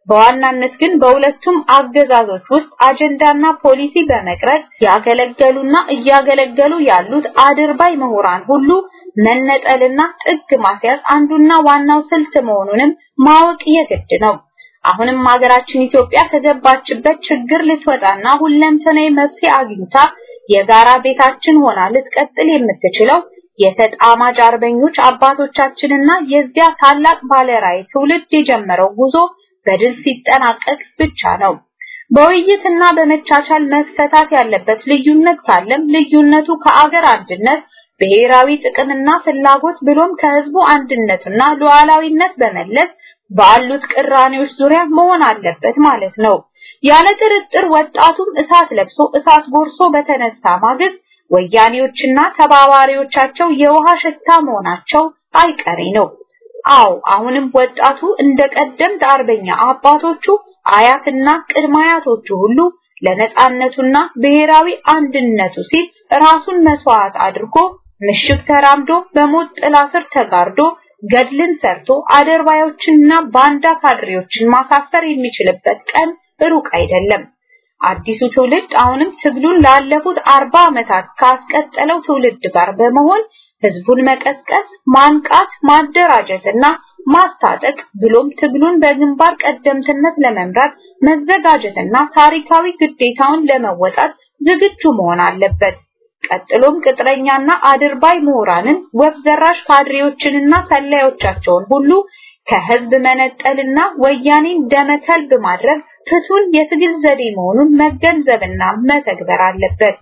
በዋናነት ግን በሁለቱም አገዛዞች ውስጥ አጀንዳና ፖሊሲ በመቅረጽ ያገለገሉና እያገለገሉ ያሉት አድርባይ ምሁራን ሁሉ መነጠልና ጥግ ማስያዝ አንዱና ዋናው ስልት መሆኑንም ማወቅ የግድ ነው። አሁንም ሀገራችን ኢትዮጵያ ከገባችበት ችግር ልትወጣና ሁለንተናዊ መፍትሄ አግኝታ የጋራ ቤታችን ሆና ልትቀጥል የምትችለው የተጣማጅ አርበኞች አባቶቻችንና የዚያ ታላቅ ባለራዕይ ትውልድ የጀመረው ጉዞ በድል ሲጠናቀቅ ብቻ ነው። በውይይትና በመቻቻል መፈታት ያለበት ልዩነት ካለም ልዩነቱ ከአገር አንድነት ብሔራዊ ጥቅምና ፍላጎት ብሎም ከህዝቡ አንድነትና ሉዓላዊነት በመለስ ባሉት ቅራኔዎች ዙሪያ መሆን አለበት ማለት ነው። ያለ ጥርጥር ወጣቱም እሳት ለብሶ እሳት ጎርሶ በተነሳ ማግስት ወያኔዎችና ተባባሪዎቻቸው የውሃ ሽታ መሆናቸው አይቀሬ ነው። አዎ አሁንም ወጣቱ እንደ ቀደምት አርበኛ አባቶቹ አያትና ቅድመ አያቶቹ ሁሉ ለነጻነቱና ብሔራዊ አንድነቱ ሲል ራሱን መስዋዕት አድርጎ ምሽግ ተራምዶ በሞት ጥላ ስር ተጋርዶ ገድልን ሰርቶ አደርባዮችንና ባንዳ ካድሬዎችን ማሳፈር የሚችልበት ቀን ሩቅ አይደለም። አዲሱ ትውልድ አሁንም ትግሉን ላለፉት አርባ ዓመታት ካስቀጠለው ትውልድ ጋር በመሆን ህዝቡን መቀስቀስ፣ ማንቃት፣ ማደራጀትና ማስታጠቅ ብሎም ትግሉን በግንባር ቀደምትነት ለመምራት መዘጋጀትና ታሪካዊ ግዴታውን ለመወጣት ዝግጁ መሆን አለበት። ቀጥሎም ቅጥረኛና አድርባይ ምሁራንን ወፍ ዘራሽ ካድሬዎችንና ሰላዮቻቸውን ሁሉ ከህዝብ መነጠልና ወያኔን ደመከልብ ማድረግ ፍቱን የትግል ዘዴ መሆኑን መገንዘብና መተግበር አለበት።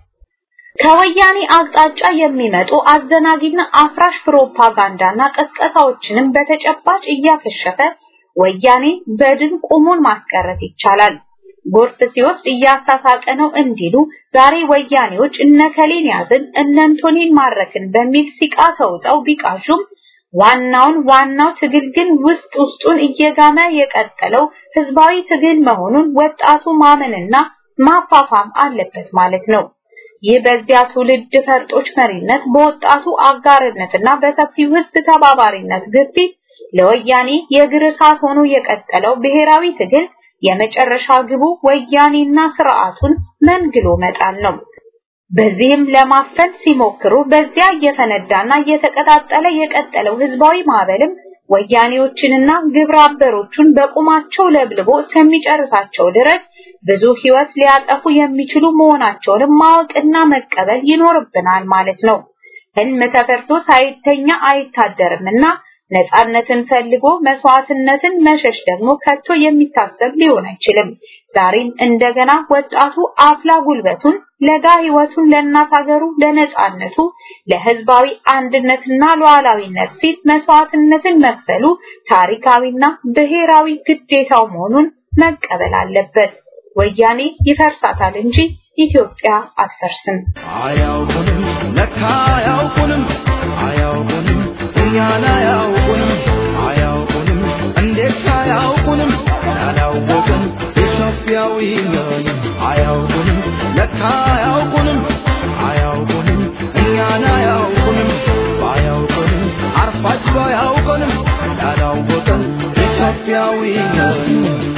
ከወያኔ አቅጣጫ የሚመጡ አዘናጊና አፍራሽ ፕሮፓጋንዳና ቀስቀሳዎችንም በተጨባጭ እያከሸፈ ወያኔ በድን ቁሙን ማስቀረት ይቻላል። ጎርፍ ሲወስድ እያሳሳቀ ነው እንዲሉ ዛሬ ወያኔዎች እነከሌን ያዝን እነንቶኔን ማረክን በሚል ሲቃ ተውጠው ቢቃሹም ዋናውን ዋናው ትግል ግን ውስጥ ውስጡን እየጋመ የቀጠለው ህዝባዊ ትግል መሆኑን ወጣቱ ማመንና ማፋፋም አለበት ማለት ነው። ይህ በዚያ ትውልድ ፈርጦች መሪነት በወጣቱ አጋርነትና በሰፊው ህዝብ ተባባሪነት ግፊት ለወያኔ የእግር እሳት ሆኖ የቀጠለው ብሔራዊ ትግል የመጨረሻ ግቡ ወያኔና ስርዓቱን መንግሎ መጣል ነው። በዚህም ለማፈን ሲሞክሩ በዚያ እየፈነዳና እየተቀጣጠለ የቀጠለው ህዝባዊ ማዕበልም ወያኔዎችንና ግብረ አበሮቹን በቁማቸው ለብልቦ እስከሚጨርሳቸው ድረስ ብዙ ህይወት ሊያጠፉ የሚችሉ መሆናቸውንም ማወቅና መቀበል ይኖርብናል ማለት ነው። ህልም ተፈርቶ ሳይተኛ አይታደርምና ነፃነትን ፈልጎ መስዋዕትነትን መሸሽ ደግሞ ከቶ የሚታሰብ ሊሆን አይችልም። ዛሬም እንደገና ወጣቱ አፍላ ጉልበቱን ለጋ ህይወቱን ለእናት ሀገሩ ለነፃነቱ ለህዝባዊ አንድነትና ሉዓላዊነት ሲል መስዋዕትነትን መክፈሉ ታሪካዊና ብሔራዊ ግዴታው መሆኑን መቀበል አለበት። ወያኔ ይፈርሳታል እንጂ ኢትዮጵያ አትፈርስም። አያውቁንም ለካ አያውቁንም አያውቁንም እኛን አያውቁንም አያውቁንም እንዴት አያውቁንም ያላወቅን ኢትዮጵያዊ ነን አያውቁንም ለካ አያውቁንም አያውቁንም እኛን አያውቁንም ባያውቁንም አርፋጅ ባያውቁንም ያላወቅን ኢትዮጵያዊ ነን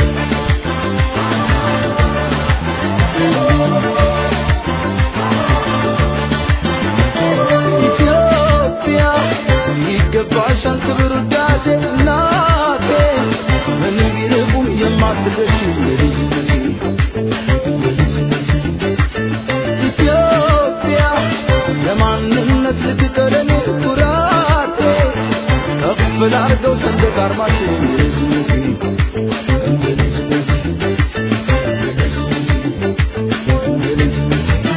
ኢትዮጵያ ይገባሻል ክብር ውዳሴ እናቴ ምንም ቢርቁም የማትገሽ የልጅነቴ ኢትዮጵያ ለማንነት ልትቀረኔ ኩራቴ ከፍ ላርገው ሰንደቅ አርማችን የልጅነቴ የልጅነቴ የልጅነቴ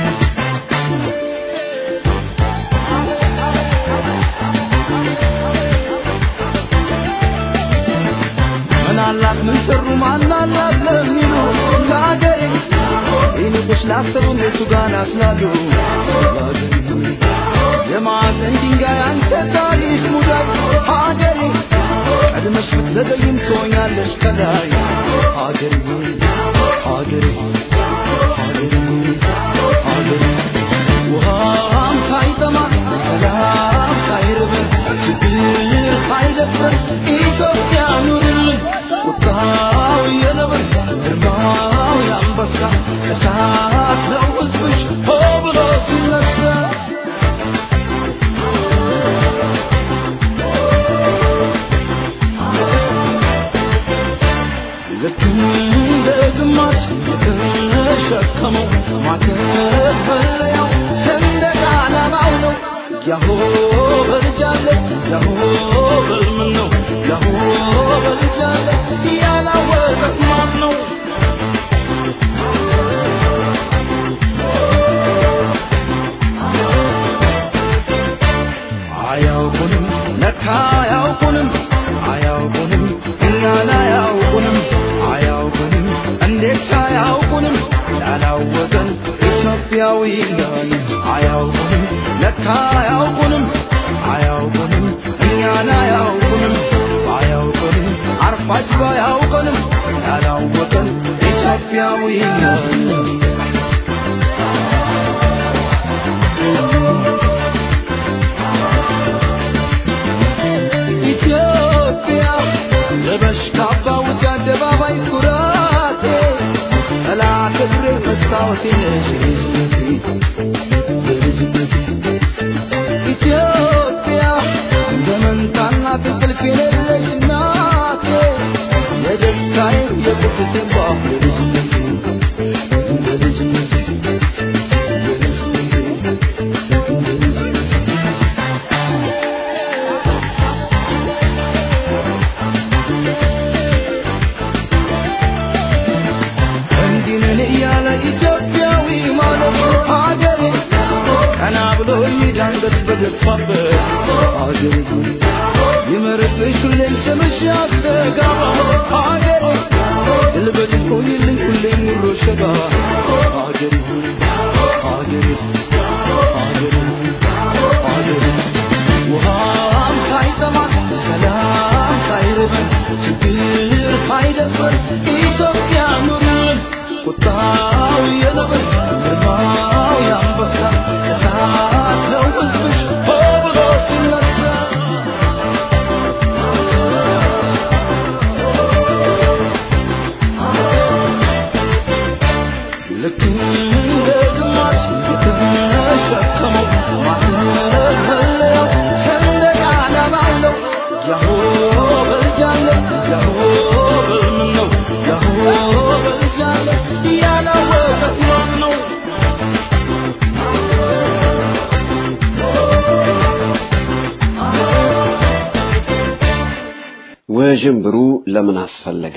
ምናላት ምን ሰሩ ማናላት ለሚሉ ለአገሬ ይልቁስ ላሰቡ ቤቱ ጋር ናስላሉ የማዕዘን ድንጋይ አንተ ታሪክ ሙዳይ ሀገሬ ቀድመሽ ብትዘገይም ትሆኛለሽ ከላይ ሀገሬ ሆይ ሀገሬ ሆይ ሀገሬ ሆይ ሀገሬ ውሃም ሳይጠማ ሰላም ሳይርበን ችግር ሳይደፍረን ኢትዮጵያ ኑርልን ቁጣው የነበ ማተብ መለያው ሰንደቅ ዓላማው ነው ያሆ በልጃለት ያሆ በልምን ነው ያሆ በልጃለት ያላወቀት ማን ነው አያውቁንም ለካ አያውቁንም አያውቁንም እኛን አያውቁንም አያውቁንም እንዴት አያውቁንም ያላወቀን ኢትዮጵያዊ ነን አያውቁንም ለካ አያውቁንም አያውቁንም እኛን አያውቁንም አያውቁንም አርፋጅ ባያውቁንም ያላወቀን ኢትዮጵያዊ ነን ኢትዮጵያ ለበሽ ካባ ውጭ አደባባይ ኩራቴ ጠላት እግሬ መስታወቴ ነሽ ኢትዮጵያ ዘመንታና ትንቅልፍ የሌለሽ እናቴ የደስታዬ የቁርጥቴ ባፍ እንዲህ ነን እያለ ኢትዮጵያዊ ማለት ሀገሬ ቀና ብሎ ይዳንገት በገፋበት ሀገሬ ይመርብሽ ሁሌም ስምሽ ያስተጋባ ሀገሬ ድልበት ቆይልኝ ሁሌም ሙሮ ሸባ ሀገሬ ሀገሬ ሀገሬ ሀገሬ ውሃም ሳይጠማት ሰላም ሳይርበን ችግር ሳይደፍር ኢትዮጵያ ኑርን ቁጣው የነብር ግርማው የአንበሳ እሳት ነው ሕዝብሽ ሆ ብሎ ሲነሳ ልክ እንደ ግማሽ የተሸከመው ማተብ መለያው ሰንደቅ ዓላማው ነው ያሆ በልጃለ ያሆ በልምን ነው ያሆ በልጃለ ያላወቀት ማን ነው ውዥንብሩ ለምን አስፈለገ?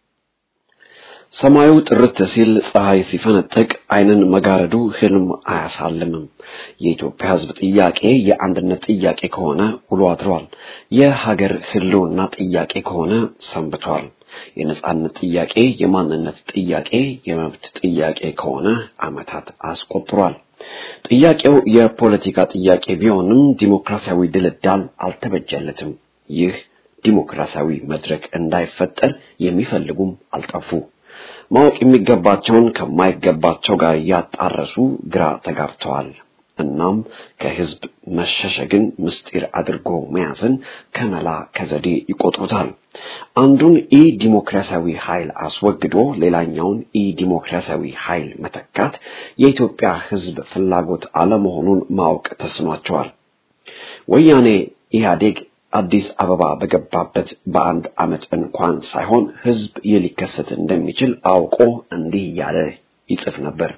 ሰማዩ ጥርት ሲል ፀሐይ ሲፈነጥቅ ዓይንን መጋረዱ ህልም አያሳልምም። የኢትዮጵያ ሕዝብ ጥያቄ የአንድነት ጥያቄ ከሆነ ውሎ አድሯል። የሀገር ህልውና ጥያቄ ከሆነ ሰንብቷል። የነጻነት ጥያቄ፣ የማንነት ጥያቄ፣ የመብት ጥያቄ ከሆነ ዓመታት አስቆጥሯል። ጥያቄው የፖለቲካ ጥያቄ ቢሆንም ዲሞክራሲያዊ ድልዳል አልተበጀለትም። ይህ ዲሞክራሲያዊ መድረክ እንዳይፈጠር የሚፈልጉም አልጠፉ። ማወቅ የሚገባቸውን ከማይገባቸው ጋር እያጣረሱ ግራ ተጋብተዋል። እናም ከህዝብ መሸሸግን ምስጢር አድርጎ መያዝን ከመላ ከዘዴ ይቆጥሩታል። አንዱን ኢ ዲሞክራሲያዊ ኃይል አስወግዶ ሌላኛውን ኢ ዲሞክራሲያዊ ኃይል መተካት የኢትዮጵያ ህዝብ ፍላጎት አለመሆኑን ማወቅ ተስኗቸዋል። ወያኔ ኢህአዴግ አዲስ አበባ በገባበት በአንድ ዓመት እንኳን ሳይሆን ህዝብ ይህ ሊከሰት እንደሚችል አውቆ እንዲህ እያለ ይጽፍ ነበር።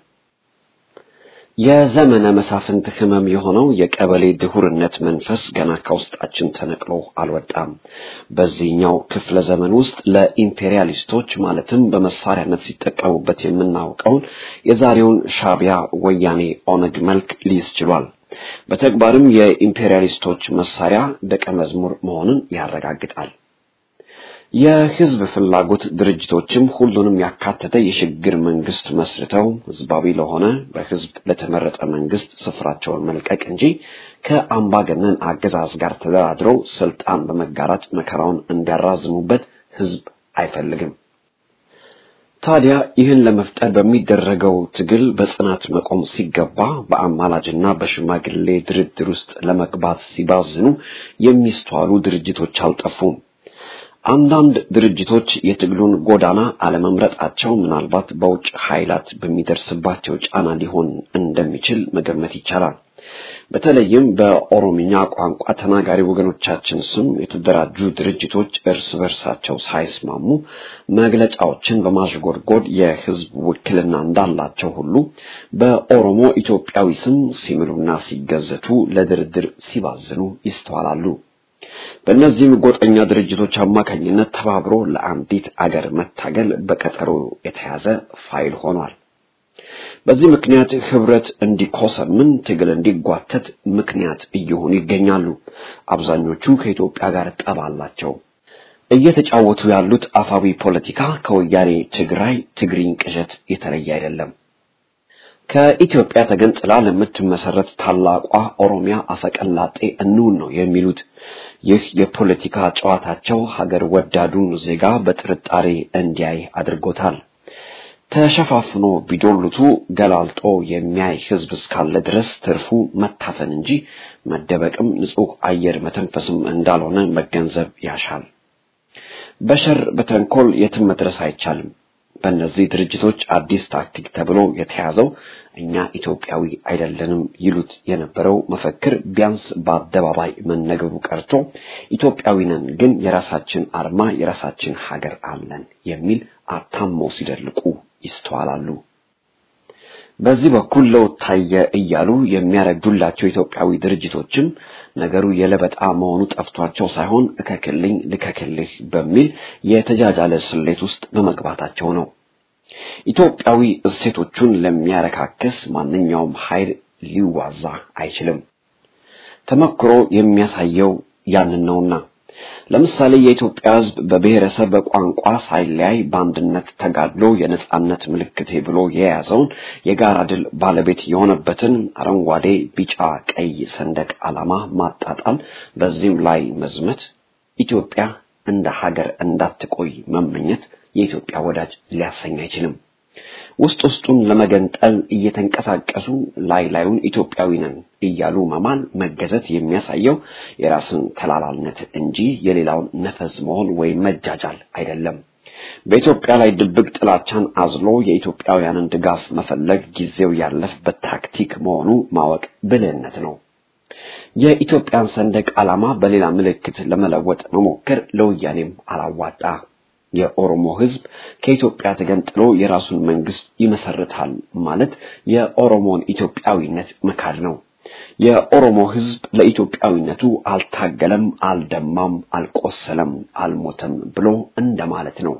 የዘመነ መሳፍንት ህመም የሆነው የቀበሌ ድሁርነት መንፈስ ገና ከውስጣችን ተነቅሎ አልወጣም። በዚህኛው ክፍለ ዘመን ውስጥ ለኢምፔሪያሊስቶች ማለትም በመሳሪያነት ሲጠቀሙበት የምናውቀውን የዛሬውን ሻዕቢያ፣ ወያኔ፣ ኦነግ መልክ ሊይዝ ችሏል። በተግባርም የኢምፔሪያሊስቶች መሳሪያ ደቀ መዝሙር መሆንን ያረጋግጣል። የህዝብ ፍላጎት ድርጅቶችም ሁሉንም ያካተተ የሽግግር መንግስት መስርተው ህዝባዊ ለሆነ በህዝብ ለተመረጠ መንግስት ስፍራቸውን መልቀቅ እንጂ ከአምባገነን አገዛዝ ጋር ተደራድረው ስልጣን በመጋራት መከራውን እንዲያራዝሙበት ህዝብ አይፈልግም። ታዲያ ይህን ለመፍጠር በሚደረገው ትግል በጽናት መቆም ሲገባ በአማላጅና በሽማግሌ ድርድር ውስጥ ለመግባት ሲባዝኑ የሚስተዋሉ ድርጅቶች አልጠፉም። አንዳንድ ድርጅቶች የትግሉን ጎዳና አለመምረጣቸው ምናልባት በውጭ ኃይላት በሚደርስባቸው ጫና ሊሆን እንደሚችል መገመት ይቻላል። በተለይም በኦሮምኛ ቋንቋ ተናጋሪ ወገኖቻችን ስም የተደራጁ ድርጅቶች እርስ በርሳቸው ሳይስማሙ መግለጫዎችን በማሽጎድጎድ የህዝብ ውክልና እንዳላቸው ሁሉ በኦሮሞ ኢትዮጵያዊ ስም ሲምሉና ሲገዘቱ ለድርድር ሲባዝኑ ይስተዋላሉ። በእነዚህም ጎጠኛ ድርጅቶች አማካኝነት ተባብሮ ለአንዲት አገር መታገል በቀጠሮ የተያዘ ፋይል ሆኗል። በዚህ ምክንያት ህብረት እንዲኮሰምን፣ ትግል እንዲጓተት ምክንያት እየሆኑ ይገኛሉ። አብዛኞቹ ከኢትዮጵያ ጋር ጠብ አላቸው። እየተጫወቱ ያሉት አፋዊ ፖለቲካ ከወያኔ ትግራይ ትግሪኝ ቅዠት የተለየ አይደለም። ከኢትዮጵያ ተገንጥላ ለምትመሰረት ታላቋ ኦሮሚያ አፈቀላጤ እንውን ነው የሚሉት። ይህ የፖለቲካ ጨዋታቸው ሀገር ወዳዱን ዜጋ በጥርጣሬ እንዲያይ አድርጎታል። ተሸፋፍኖ ቢዶሉቱ ገላልጦ የሚያይ ህዝብ እስካለ ድረስ ትርፉ መታፈን እንጂ መደበቅም ንጹህ አየር መተንፈስም እንዳልሆነ መገንዘብ ያሻል። በሸር በተንኮል የትም መድረስ አይቻልም። በእነዚህ ድርጅቶች አዲስ ታክቲክ ተብሎ የተያዘው እኛ ኢትዮጵያዊ አይደለንም ይሉት የነበረው መፈክር ቢያንስ በአደባባይ መነገሩ ቀርቶ ኢትዮጵያዊ ነን ግን የራሳችን አርማ የራሳችን ሀገር አለን የሚል አታመው ሲደልቁ ይስተዋላሉ። በዚህ በኩል ለውጥ ታየ እያሉ የሚያረግዱላቸው ኢትዮጵያዊ ድርጅቶችም ነገሩ የለበጣ መሆኑ ጠፍቷቸው ሳይሆን እከክልኝ ልከክልህ በሚል የተጃጃለ ስሌት ውስጥ በመግባታቸው ነው። ኢትዮጵያዊ እሴቶቹን ለሚያረካክስ ማንኛውም ኃይል ሊዋዛ አይችልም። ተመክሮ የሚያሳየው ያንን ነውና ለምሳሌ የኢትዮጵያ ሕዝብ በብሔረሰብ በቋንቋ ሳይለያይ በአንድነት ተጋድሎ የነጻነት ምልክቴ ብሎ የያዘውን የጋራ ድል ባለቤት የሆነበትን አረንጓዴ፣ ቢጫ፣ ቀይ ሰንደቅ ዓላማ ማጣጣል፣ በዚህም ላይ መዝመት፣ ኢትዮጵያ እንደ ሀገር እንዳትቆይ መመኘት የኢትዮጵያ ወዳጅ ሊያሰኝ አይችልም። ውስጥ ውስጡን ለመገንጠል እየተንቀሳቀሱ ላይ ላዩን ኢትዮጵያዊ ነን እያሉ መማል መገዘት የሚያሳየው የራስን ተላላልነት እንጂ የሌላውን ነፈዝ መሆን ወይም መጃጃል አይደለም። በኢትዮጵያ ላይ ድብቅ ጥላቻን አዝሎ የኢትዮጵያውያንን ድጋፍ መፈለግ ጊዜው ያለፈበት ታክቲክ መሆኑ ማወቅ ብልህነት ነው። የኢትዮጵያን ሰንደቅ ዓላማ በሌላ ምልክት ለመለወጥ መሞከር ለወያኔም አላዋጣ። የኦሮሞ ሕዝብ ከኢትዮጵያ ተገንጥሎ የራሱን መንግስት ይመሰርታል ማለት የኦሮሞን ኢትዮጵያዊነት መካድ ነው። የኦሮሞ ሕዝብ ለኢትዮጵያዊነቱ አልታገለም፣ አልደማም፣ አልቆሰለም፣ አልሞተም ብሎ እንደማለት ነው።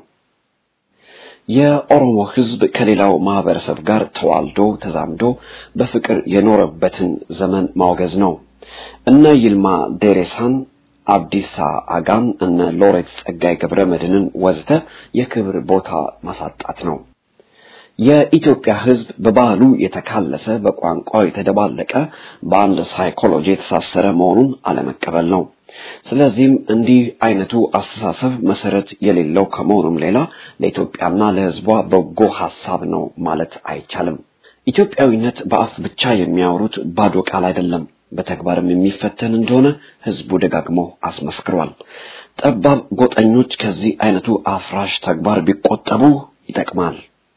የኦሮሞ ሕዝብ ከሌላው ማህበረሰብ ጋር ተዋልዶ ተዛምዶ በፍቅር የኖረበትን ዘመን ማውገዝ ነው። እነ ይልማ ዴሬሳን አብዲሳ አጋን እነ ሎሬት ጸጋይ ገብረ መድህንን ወዘተ የክብር ቦታ ማሳጣት ነው። የኢትዮጵያ ሕዝብ በባህሉ የተካለሰ በቋንቋው የተደባለቀ በአንድ ሳይኮሎጂ የተሳሰረ መሆኑን አለመቀበል ነው። ስለዚህም እንዲህ አይነቱ አስተሳሰብ መሰረት የሌለው ከመሆኑም ሌላ ለኢትዮጵያና ለሕዝቧ በጎ ሐሳብ ነው ማለት አይቻልም። ኢትዮጵያዊነት በአፍ ብቻ የሚያወሩት ባዶ ቃል አይደለም። በተግባርም የሚፈተን እንደሆነ ህዝቡ ደጋግሞ አስመስክሯል። ጠባብ ጎጠኞች ከዚህ አይነቱ አፍራሽ ተግባር ቢቆጠቡ ይጠቅማል።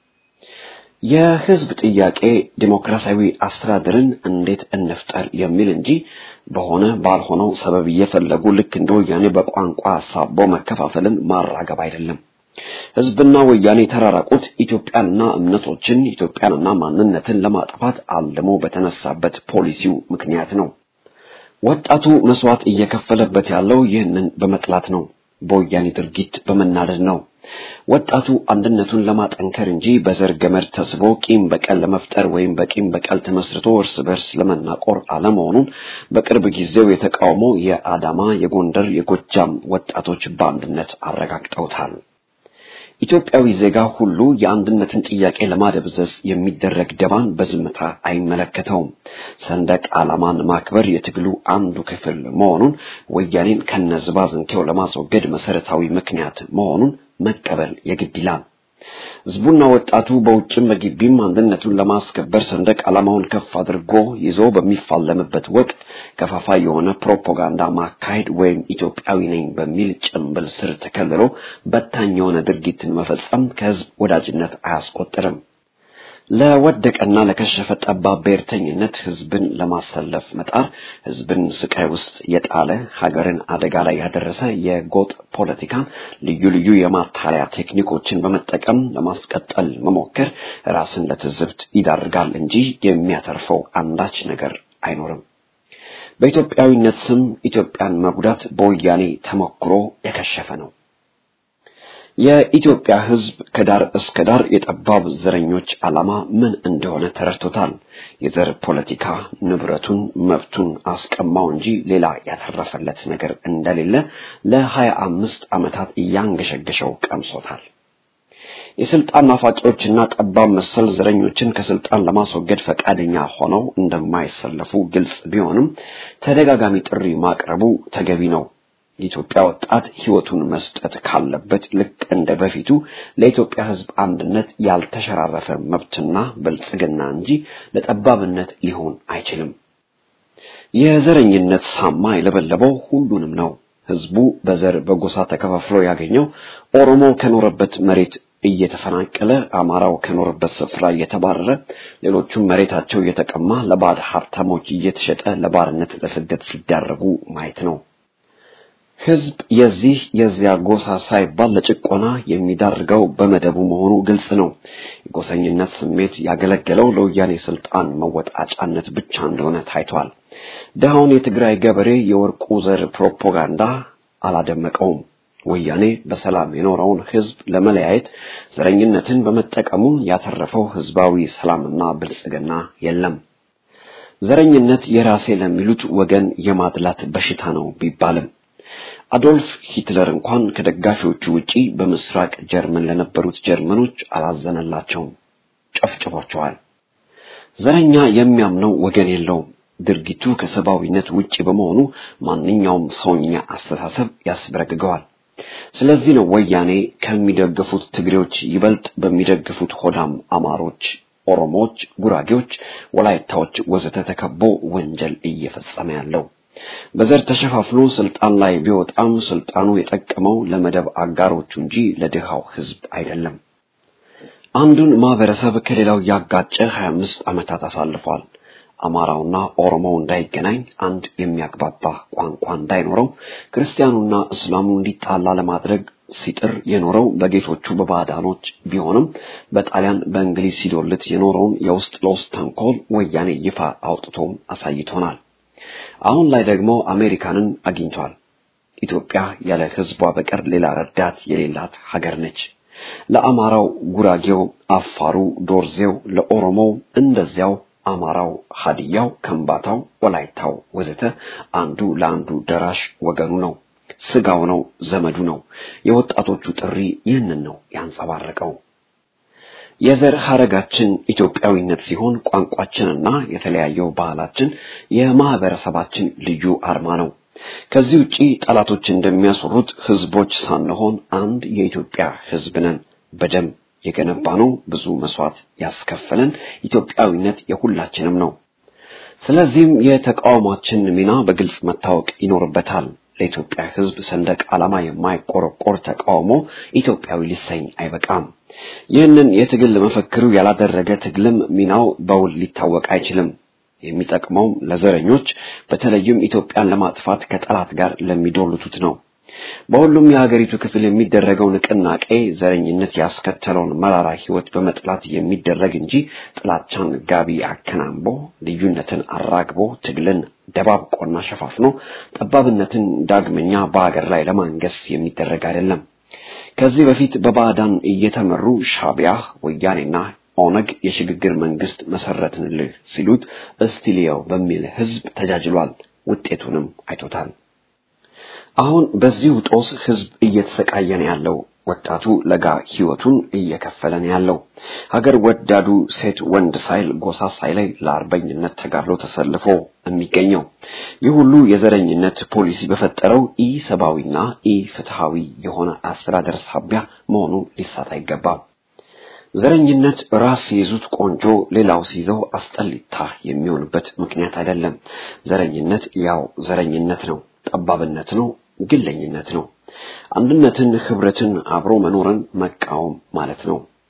የህዝብ ጥያቄ ዲሞክራሲያዊ አስተዳደርን እንዴት እንፍጠር የሚል እንጂ በሆነ ባልሆነው ሰበብ እየፈለጉ ልክ እንደ ወያኔ በቋንቋ አሳቦ መከፋፈልን ማራገብ አይደለም። ህዝብና ወያኔ የተራራቁት ኢትዮጵያንና እምነቶችን ኢትዮጵያንና ማንነትን ለማጥፋት አልሞ በተነሳበት ፖሊሲው ምክንያት ነው። ወጣቱ መስዋዕት እየከፈለበት ያለው ይህንን በመጥላት ነው። በወያኔ ድርጊት በመናደድ ነው። ወጣቱ አንድነቱን ለማጠንከር እንጂ በዘር ገመድ ተስቦ ቂም በቀል ለመፍጠር ወይም በቂም በቀል ተመስርቶ እርስ በርስ ለመናቆር አለመሆኑን በቅርብ ጊዜው የተቃውሞ የአዳማ፣ የጎንደር፣ የጎጃም ወጣቶች በአንድነት አረጋግጠውታል። ኢትዮጵያዊ ዜጋ ሁሉ የአንድነትን ጥያቄ ለማደብዘዝ የሚደረግ ደባን በዝምታ አይመለከተውም። ሰንደቅ ዓላማን ማክበር የትግሉ አንዱ ክፍል መሆኑን ወያኔን ከነዝባዝንኬው ለማስወገድ መሰረታዊ ምክንያት መሆኑን መቀበል የግድ ይላል። ህዝቡና ወጣቱ በውጭም በግቢም አንድነቱን ለማስከበር ሰንደቅ ዓላማውን ከፍ አድርጎ ይዞ በሚፋለምበት ወቅት ከፋፋይ የሆነ ፕሮፓጋንዳ ማካሄድ ወይም ኢትዮጵያዊ ነኝ በሚል ጭንብል ስር ተከልሎ በታኝ የሆነ ድርጊትን መፈጸም ከህዝብ ወዳጅነት አያስቆጥርም። ለወደቀና ለከሸፈ ጠባብ ብሔርተኝነት ህዝብን ለማሰለፍ መጣር ህዝብን ስቃይ ውስጥ የጣለ ሀገርን አደጋ ላይ ያደረሰ የጎጥ ፖለቲካን ልዩ ልዩ የማታለያ ቴክኒኮችን በመጠቀም ለማስቀጠል መሞከር ራስን ለትዝብት ይዳርጋል እንጂ የሚያተርፈው አንዳች ነገር አይኖርም። በኢትዮጵያዊነት ስም ኢትዮጵያን መጉዳት በወያኔ ተሞክሮ የከሸፈ ነው። የኢትዮጵያ ህዝብ ከዳር እስከ ዳር የጠባብ ዘረኞች ዓላማ ምን እንደሆነ ተረድቶታል። የዘር ፖለቲካ ንብረቱን፣ መብቱን አስቀማው እንጂ ሌላ ያተረፈለት ነገር እንደሌለ ለሀያ አምስት ዓመታት እያንገሸገሸው ቀምሶታል። የስልጣን ናፋቂዎችና ጠባብ መሰል ዘረኞችን ከስልጣን ለማስወገድ ፈቃደኛ ሆነው እንደማይሰለፉ ግልጽ ቢሆንም ተደጋጋሚ ጥሪ ማቅረቡ ተገቢ ነው። የኢትዮጵያ ወጣት ህይወቱን መስጠት ካለበት ልክ እንደ በፊቱ ለኢትዮጵያ ህዝብ አንድነት ያልተሸራረፈ መብትና ብልጽግና እንጂ ለጠባብነት ሊሆን አይችልም። የዘረኝነት ሳማ የለበለበው ሁሉንም ነው። ህዝቡ በዘር በጎሳ ተከፋፍሎ ያገኘው ኦሮሞ ከኖረበት መሬት እየተፈናቀለ አማራው ከኖረበት ስፍራ እየተባረረ ሌሎቹም መሬታቸው እየተቀማ ለባዕድ ሀብታሞች እየተሸጠ ለባርነት ለስደት ሲዳረጉ ማየት ነው። ህዝብ የዚህ የዚያ ጎሳ ሳይባል ለጭቆና የሚዳርገው በመደቡ መሆኑ ግልጽ ነው። የጎሰኝነት ስሜት ያገለገለው ለወያኔ ስልጣን መወጣጫነት ብቻ እንደሆነ ታይቷል። ድሃውን የትግራይ ገበሬ የወርቁ ዘር ፕሮፓጋንዳ አላደመቀውም። ወያኔ በሰላም የኖረውን ህዝብ ለመለያየት ዘረኝነትን በመጠቀሙ ያተረፈው ህዝባዊ ሰላምና ብልጽግና የለም። ዘረኝነት የራሴ ለሚሉት ወገን የማድላት በሽታ ነው ቢባልም አዶልፍ ሂትለር እንኳን ከደጋፊዎቹ ውጪ በምስራቅ ጀርመን ለነበሩት ጀርመኖች አላዘነላቸውም፣ ጨፍጭፏቸዋል። ዘረኛ የሚያምነው ወገን የለውም። ድርጊቱ ከሰብአዊነት ውጪ በመሆኑ ማንኛውም ሰውኛ አስተሳሰብ ያስበረግገዋል። ስለዚህ ነው ወያኔ ከሚደግፉት ትግሬዎች ይበልጥ በሚደግፉት ሆዳም አማሮች፣ ኦሮሞዎች፣ ጉራጌዎች፣ ወላይታዎች ወዘተ ተከቦ ወንጀል እየፈጸመ ያለው። በዘር ተሸፋፍኖ ስልጣን ላይ ቢወጣም ስልጣኑ የጠቀመው ለመደብ አጋሮቹ እንጂ ለድሃው ህዝብ አይደለም። አንዱን ማህበረሰብ ከሌላው ያጋጨ 25 ዓመታት አሳልፏል። አማራውና ኦሮሞው እንዳይገናኝ፣ አንድ የሚያግባባ ቋንቋ እንዳይኖረው፣ ክርስቲያኑና እስላሙ እንዲጣላ ለማድረግ ሲጥር የኖረው በጌቶቹ በባዕዳኖች ቢሆንም በጣሊያን በእንግሊዝ ሲዶልት የኖረውን የውስጥ ለውስጥ ተንኮል ወያኔ ይፋ አውጥቶም አሳይቶናል። አሁን ላይ ደግሞ አሜሪካንን አግኝቷል። ኢትዮጵያ ያለ ህዝቧ በቀር ሌላ ረዳት የሌላት ሀገር ነች። ለአማራው ጉራጌው፣ አፋሩ፣ ዶርዜው፣ ለኦሮሞው እንደዚያው አማራው፣ ሀዲያው፣ ከምባታው፣ ወላይታው ወዘተ አንዱ ለአንዱ ደራሽ ወገኑ ነው፣ ስጋው ነው፣ ዘመዱ ነው። የወጣቶቹ ጥሪ ይህንን ነው ያንጸባረቀው። የዘር ሐረጋችን ኢትዮጵያዊነት ሲሆን ቋንቋችንና የተለያየው ባህላችን የማህበረሰባችን ልዩ አርማ ነው። ከዚህ ውጪ ጠላቶች እንደሚያስሩት ህዝቦች ሳንሆን አንድ የኢትዮጵያ ህዝብ ነን። በደም የገነባነው ብዙ መስዋዕት ያስከፈለን ኢትዮጵያዊነት የሁላችንም ነው። ስለዚህም የተቃውሟችን ሚና በግልጽ መታወቅ ይኖርበታል። ለኢትዮጵያ ህዝብ ሰንደቅ ዓላማ የማይቆረቆር ተቃውሞ ኢትዮጵያዊ ሊሰኝ አይበቃም። ይህንን የትግል መፈክሩ ያላደረገ ትግልም ሚናው በውል ሊታወቅ አይችልም። የሚጠቅመውም ለዘረኞች በተለይም ኢትዮጵያን ለማጥፋት ከጠላት ጋር ለሚዶልቱት ነው። በሁሉም የሀገሪቱ ክፍል የሚደረገው ንቅናቄ ዘረኝነት ያስከተለውን መራራ ህይወት በመጥላት የሚደረግ እንጂ ጥላቻን ጋቢ አከናንቦ ልዩነትን አራግቦ ትግልን ደባብቆና ሸፋፍኖ ጠባብነትን ዳግመኛ በሀገር ላይ ለማንገስ የሚደረግ አይደለም። ከዚህ በፊት በባዕዳን እየተመሩ ሻቢያ፣ ወያኔና ኦነግ የሽግግር መንግስት መሰረትንልህ ሲሉት እስቲሊያው በሚል ህዝብ ተጃጅሏል። ውጤቱንም አይቶታል። አሁን በዚሁ ጦስ ህዝብ እየተሰቃየ ነው ያለው። ወጣቱ ለጋ ህይወቱን እየከፈለ ነው ያለው። ሀገር ወዳዱ ሴት ወንድ ሳይል ጎሳ ሳይለይ ለአርበኝነት ተጋድሎ ተሰልፎ የሚገኘው ይህ ሁሉ የዘረኝነት ፖሊሲ በፈጠረው ኢ ሰብአዊና ኢ ፍትሃዊ የሆነ አስተዳደር ሳቢያ መሆኑ ሊሳት አይገባም። ዘረኝነት ራስ ሲይዙት ቆንጆ ሌላው ሲይዘው አስጠሊታ የሚሆንበት ምክንያት አይደለም። ዘረኝነት ያው ዘረኝነት ነው፣ ጠባብነት ነው፣ ግለኝነት ነው። አንድነትን፣ ህብረትን፣ አብሮ መኖርን መቃወም ማለት ነው።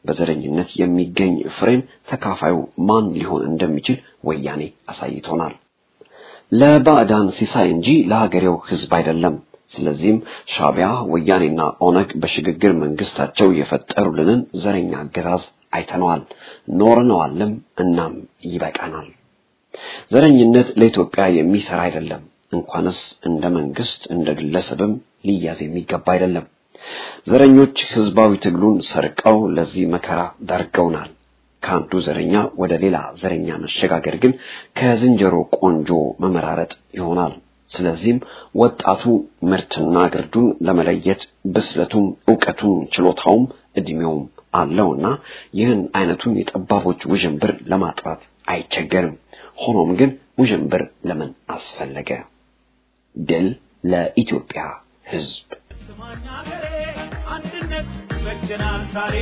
በዘረኝነት የሚገኝ ፍሬን ተካፋዩ ማን ሊሆን እንደሚችል ወያኔ አሳይቶናል። ለባዕዳን ሲሳይ እንጂ ለሀገሬው ሕዝብ አይደለም። ስለዚህም ሻዕቢያ፣ ወያኔና ኦነግ በሽግግር መንግስታቸው የፈጠሩልንን ዘረኛ አገዛዝ አይተነዋል፣ ኖርነዋልም። እናም ይበቃናል። ዘረኝነት ለኢትዮጵያ የሚሰራ አይደለም። እንኳንስ እንደ መንግስት እንደ ግለሰብም ሊያዝ የሚገባ አይደለም። ዘረኞች ህዝባዊ ትግሉን ሰርቀው ለዚህ መከራ ዳርገውናል። ከአንዱ ዘረኛ ወደ ሌላ ዘረኛ መሸጋገር ግን ከዝንጀሮ ቆንጆ መመራረጥ ይሆናል። ስለዚህም ወጣቱ ምርትና ግርዱን ለመለየት ብስለቱም እውቀቱም ችሎታውም እድሜውም አለውና ይህን አይነቱን የጠባቦች ውዥንብር ለማጥራት አይቸገርም። ሆኖም ግን ውዥንብር ለምን አስፈለገ? ድል ለኢትዮጵያ ህዝብ። ስማኝ አገሬ አንድነት ይበጀናል ዛሬ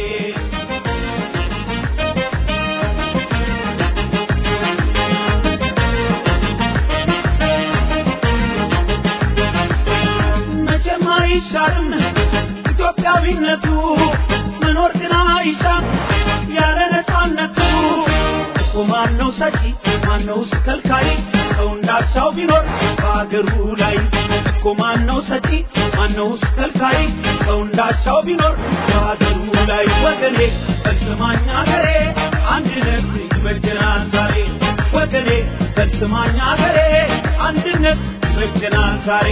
መቼም አይሻርም ኢትዮጵያዊነቱ መኖር ግን አይሻም ያለ ነፃነቱ እኮ ማነው ሰጪ ማነውስ ከልካይ ሰው እንዳሻው ቢኖር በአገሩ ላይ እኮ ማነው ሰጪ ማነውስ ከልካይ ሰው እንዳሻው ቢኖር በአገሩ ላይ ወገኔ በስማኝ አገሬ አንድነት ይበጀናል ዛሬ ወገኔ በስማኝ አገሬ አንድነት ይበጀናል ዛሬ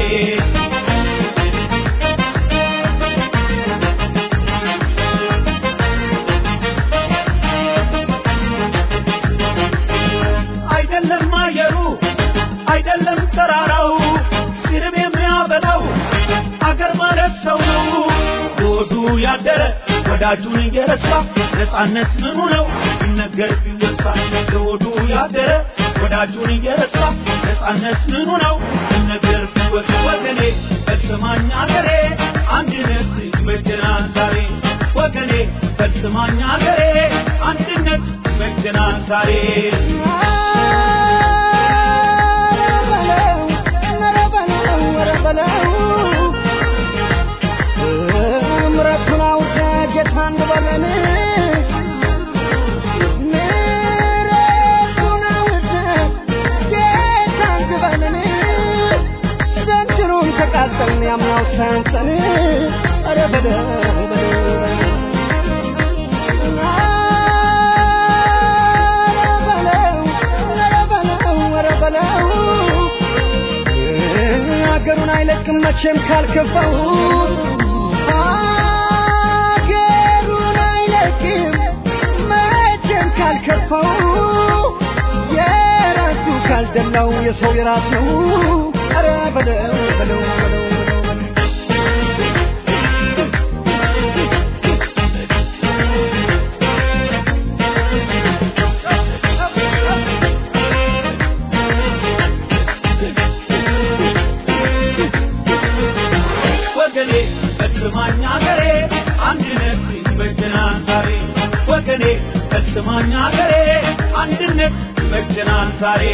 አይደለም አየሩ አይደለም ተራራው ሲርብ የሚያበላው አገር ማለት ሰው ነው። ሆዱ ያደረ ወዳጁን እየረሳ ነፃነት ምኑ ነው ቢነገር ቢወሳ ሆዱ ያደረ ወዳጁን እየረሳ ነፃነት ምኑ ነው ቢነገር ቢወሳ ወገኔ በስማኝ አገሬ አንድነት ይበጀናል ዛሬ ወገኔ በስማኝ አገሬ አንድነት ይበጀናል ዛሬ ምረቱን አውቀ ጌታ እንበለን ምረቱን አውቀ ጌታ እንበለን ዘንድሮም ተቃጠልን ያምናው ሳያንሰን ኧረ በለው በለው ሀገሩን አይለቅም መቼም ካልከፋው ሀገሩን አይለቅም መቼም ካልከፋው የራሱ ካልደላው የሰው የራስ ነው ኧረ በለው በለው በለው በለው ወገኔ በስማኝ አገሬ አንድነት ይበጀናል ዛሬ ወገኔ በስማኝ አገሬ አንድነት ይበጀናል ዛሬ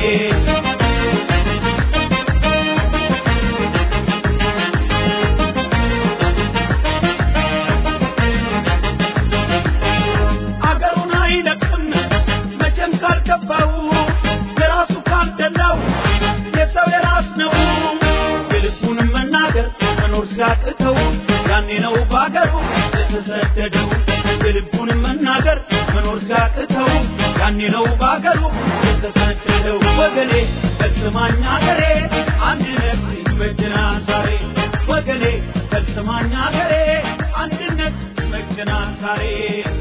አገሩን አይለቅም መቼም ካልገባው የራሱ ካልደላው የሰው የራስ ነው የልቡንም መናገር መኖር ሲያቅተው ያኔ ነው በአገሩ የተሰደደው የልቡንም መናገር መኖር ሲያቅተው ያኔ ነው በአገሩ የተሰደደው ወገኔ በስማኝ አገሬ አንድነት ይበጀናል ዛሬ ወገኔ በስማኝ አገሬ አንድነት ይበጀናል ዛሬ